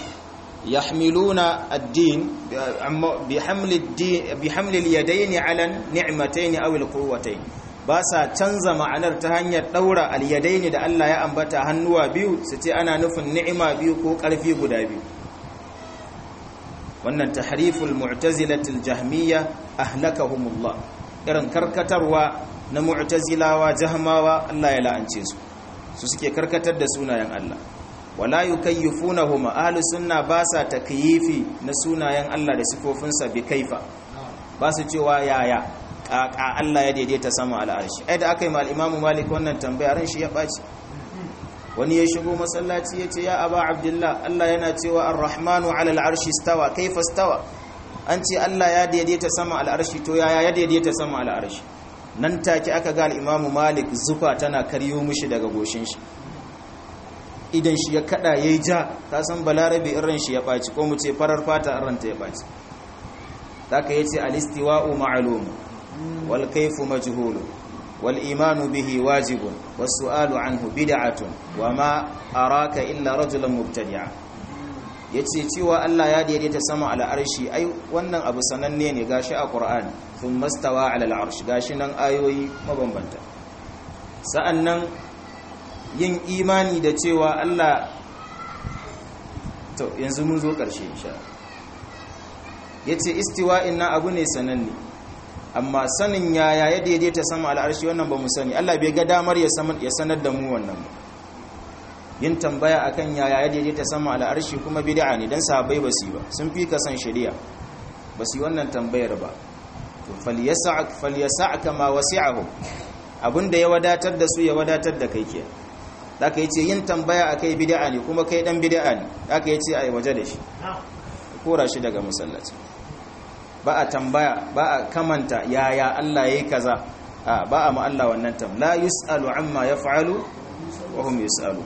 yahmiluna ad-din bi hamli ad-din bi hamli al-yadayn 'ala ni'matayn aw al-quwwatayn ba sa canza ma'anar ta hanyar daura al-yadayn da Allah ya ambata hannuwa biyu su ce ana nufin ni'ima biyu ko karfi guda biyu wannan tahriful mu'tazilatil jahmiyya ahlakahumullah irin karkatarwa na mu'tazilawa jahmawa Allah ya la'ance su su suke karkatar da sunayen Allah wala yukayyifunahuma ahli sunna ba sa takyifi na sunayen Allah da sifofinsa bi kaifa ba su cewa yaya kaka Allah ya daidaita sama al'arshi ai da aka yi mal imamu malik wannan tambaya ran shi ya baci wani ya shigo masallaci ya ce ya aba abdullah Allah yana cewa ar-rahmanu ala al-arshi stawa kaifa stawa an ce Allah ya daidaita sama al'arshi to yaya ya daidaita sama al'arshi nan take aka ga al'imamu malik zufa tana karyo mishi daga goshin shi idan shi ya kada yayi ja ka san balarabe irin shi ya baci ko mu ce farar fata irin ta ya baci zaka yace al-istiwa'u ma'lum wal kayfu majhul wal imanu bihi wajibun was su'alu anhu bid'atun wa ma araka illa rajulan mubtadi'a yace cewa Allah ya daidaita sama ala arshi ai wannan abu sananne ne gashi a Qur'ani thumma stawa ala al-arsh gashi nan ayoyi mabambanta sa'annan yin imani da cewa Allah to yanzu mun zo ƙarshe insha yace istiwa'in na abu ne sananne amma sanin yaya ya daidaita sama al'arshi wannan ba mu sani Allah bai ga damar ya sanar da mu wannan ba yin tambaya akan yaya ya daidaita sama al'arshi kuma bid'a ne dan sahabbai ba su ba sun fi ka san shari'a ba su wannan tambayar ba to falyasa'ak falyasa'aka ma wasi'ahu abinda ya wadatar da su ya wadatar da kai kenan zaka yace yin tambaya akai bid'a ne kuma kai dan bid'a ne zaka yace ai waje da shi kora shi daga masallaci ba a tambaya ba a kamanta yaya Allah yayi kaza a ba a ma Allah wannan tam la yusalu amma yaf'alu wa hum yusalu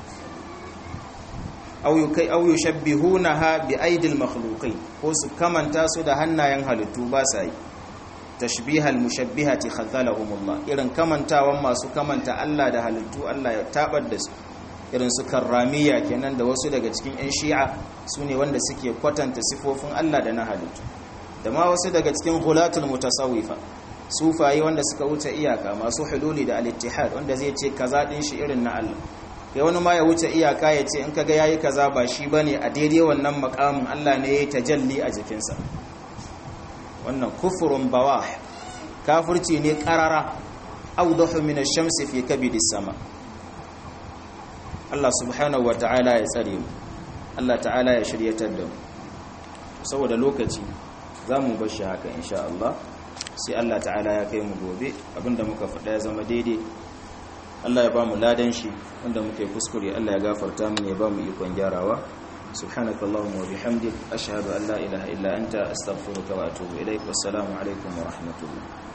aw yukai aw yushabbihunaha bi aidil makhluqin ko su kamanta su da hannayen halittu ba sa yi tashbihal mushabbihati khadhalahumullah irin kamantawan masu kamanta Allah da halittu Allah ya tabar da su irin su karramiya kenan da wasu daga cikin ƴan shi'a sune wanda suke kwatanta sifofin Allah da na halittu da ma wasu daga cikin hulatul mutasawwifa sufayi wanda suka wuce iyaka masu hululi da al-ittihad wanda zai ce kaza din shi irin na Allah kai wani ma ya wuce iyaka ya ce in kaga yayi kaza ba shi bane a daidai wannan makamin Allah ne ya tajalli a jikinsa wannan kufurun bawah kafirci ne karara awdahu min ash-shamsi fi kabidis sama Allah subhanahu wa ta'ala ya tsare mu Allah ta'ala ya shiryatar da mu saboda lokaci zamu bar shi haka insha Allah sai Allah ta'ala ya kai mu gobe abinda muka faɗa ya zama daidai Allah ya ba mu ladan shi wanda muka yi kuskure Allah ya gafarta mu ya ba mu ikon gyarawa سبحانك اللهم وبحمدك أشهد أن لا إله إلا أنت أستغفرك وأتوب إليك والسلام عليكم ورحمة الله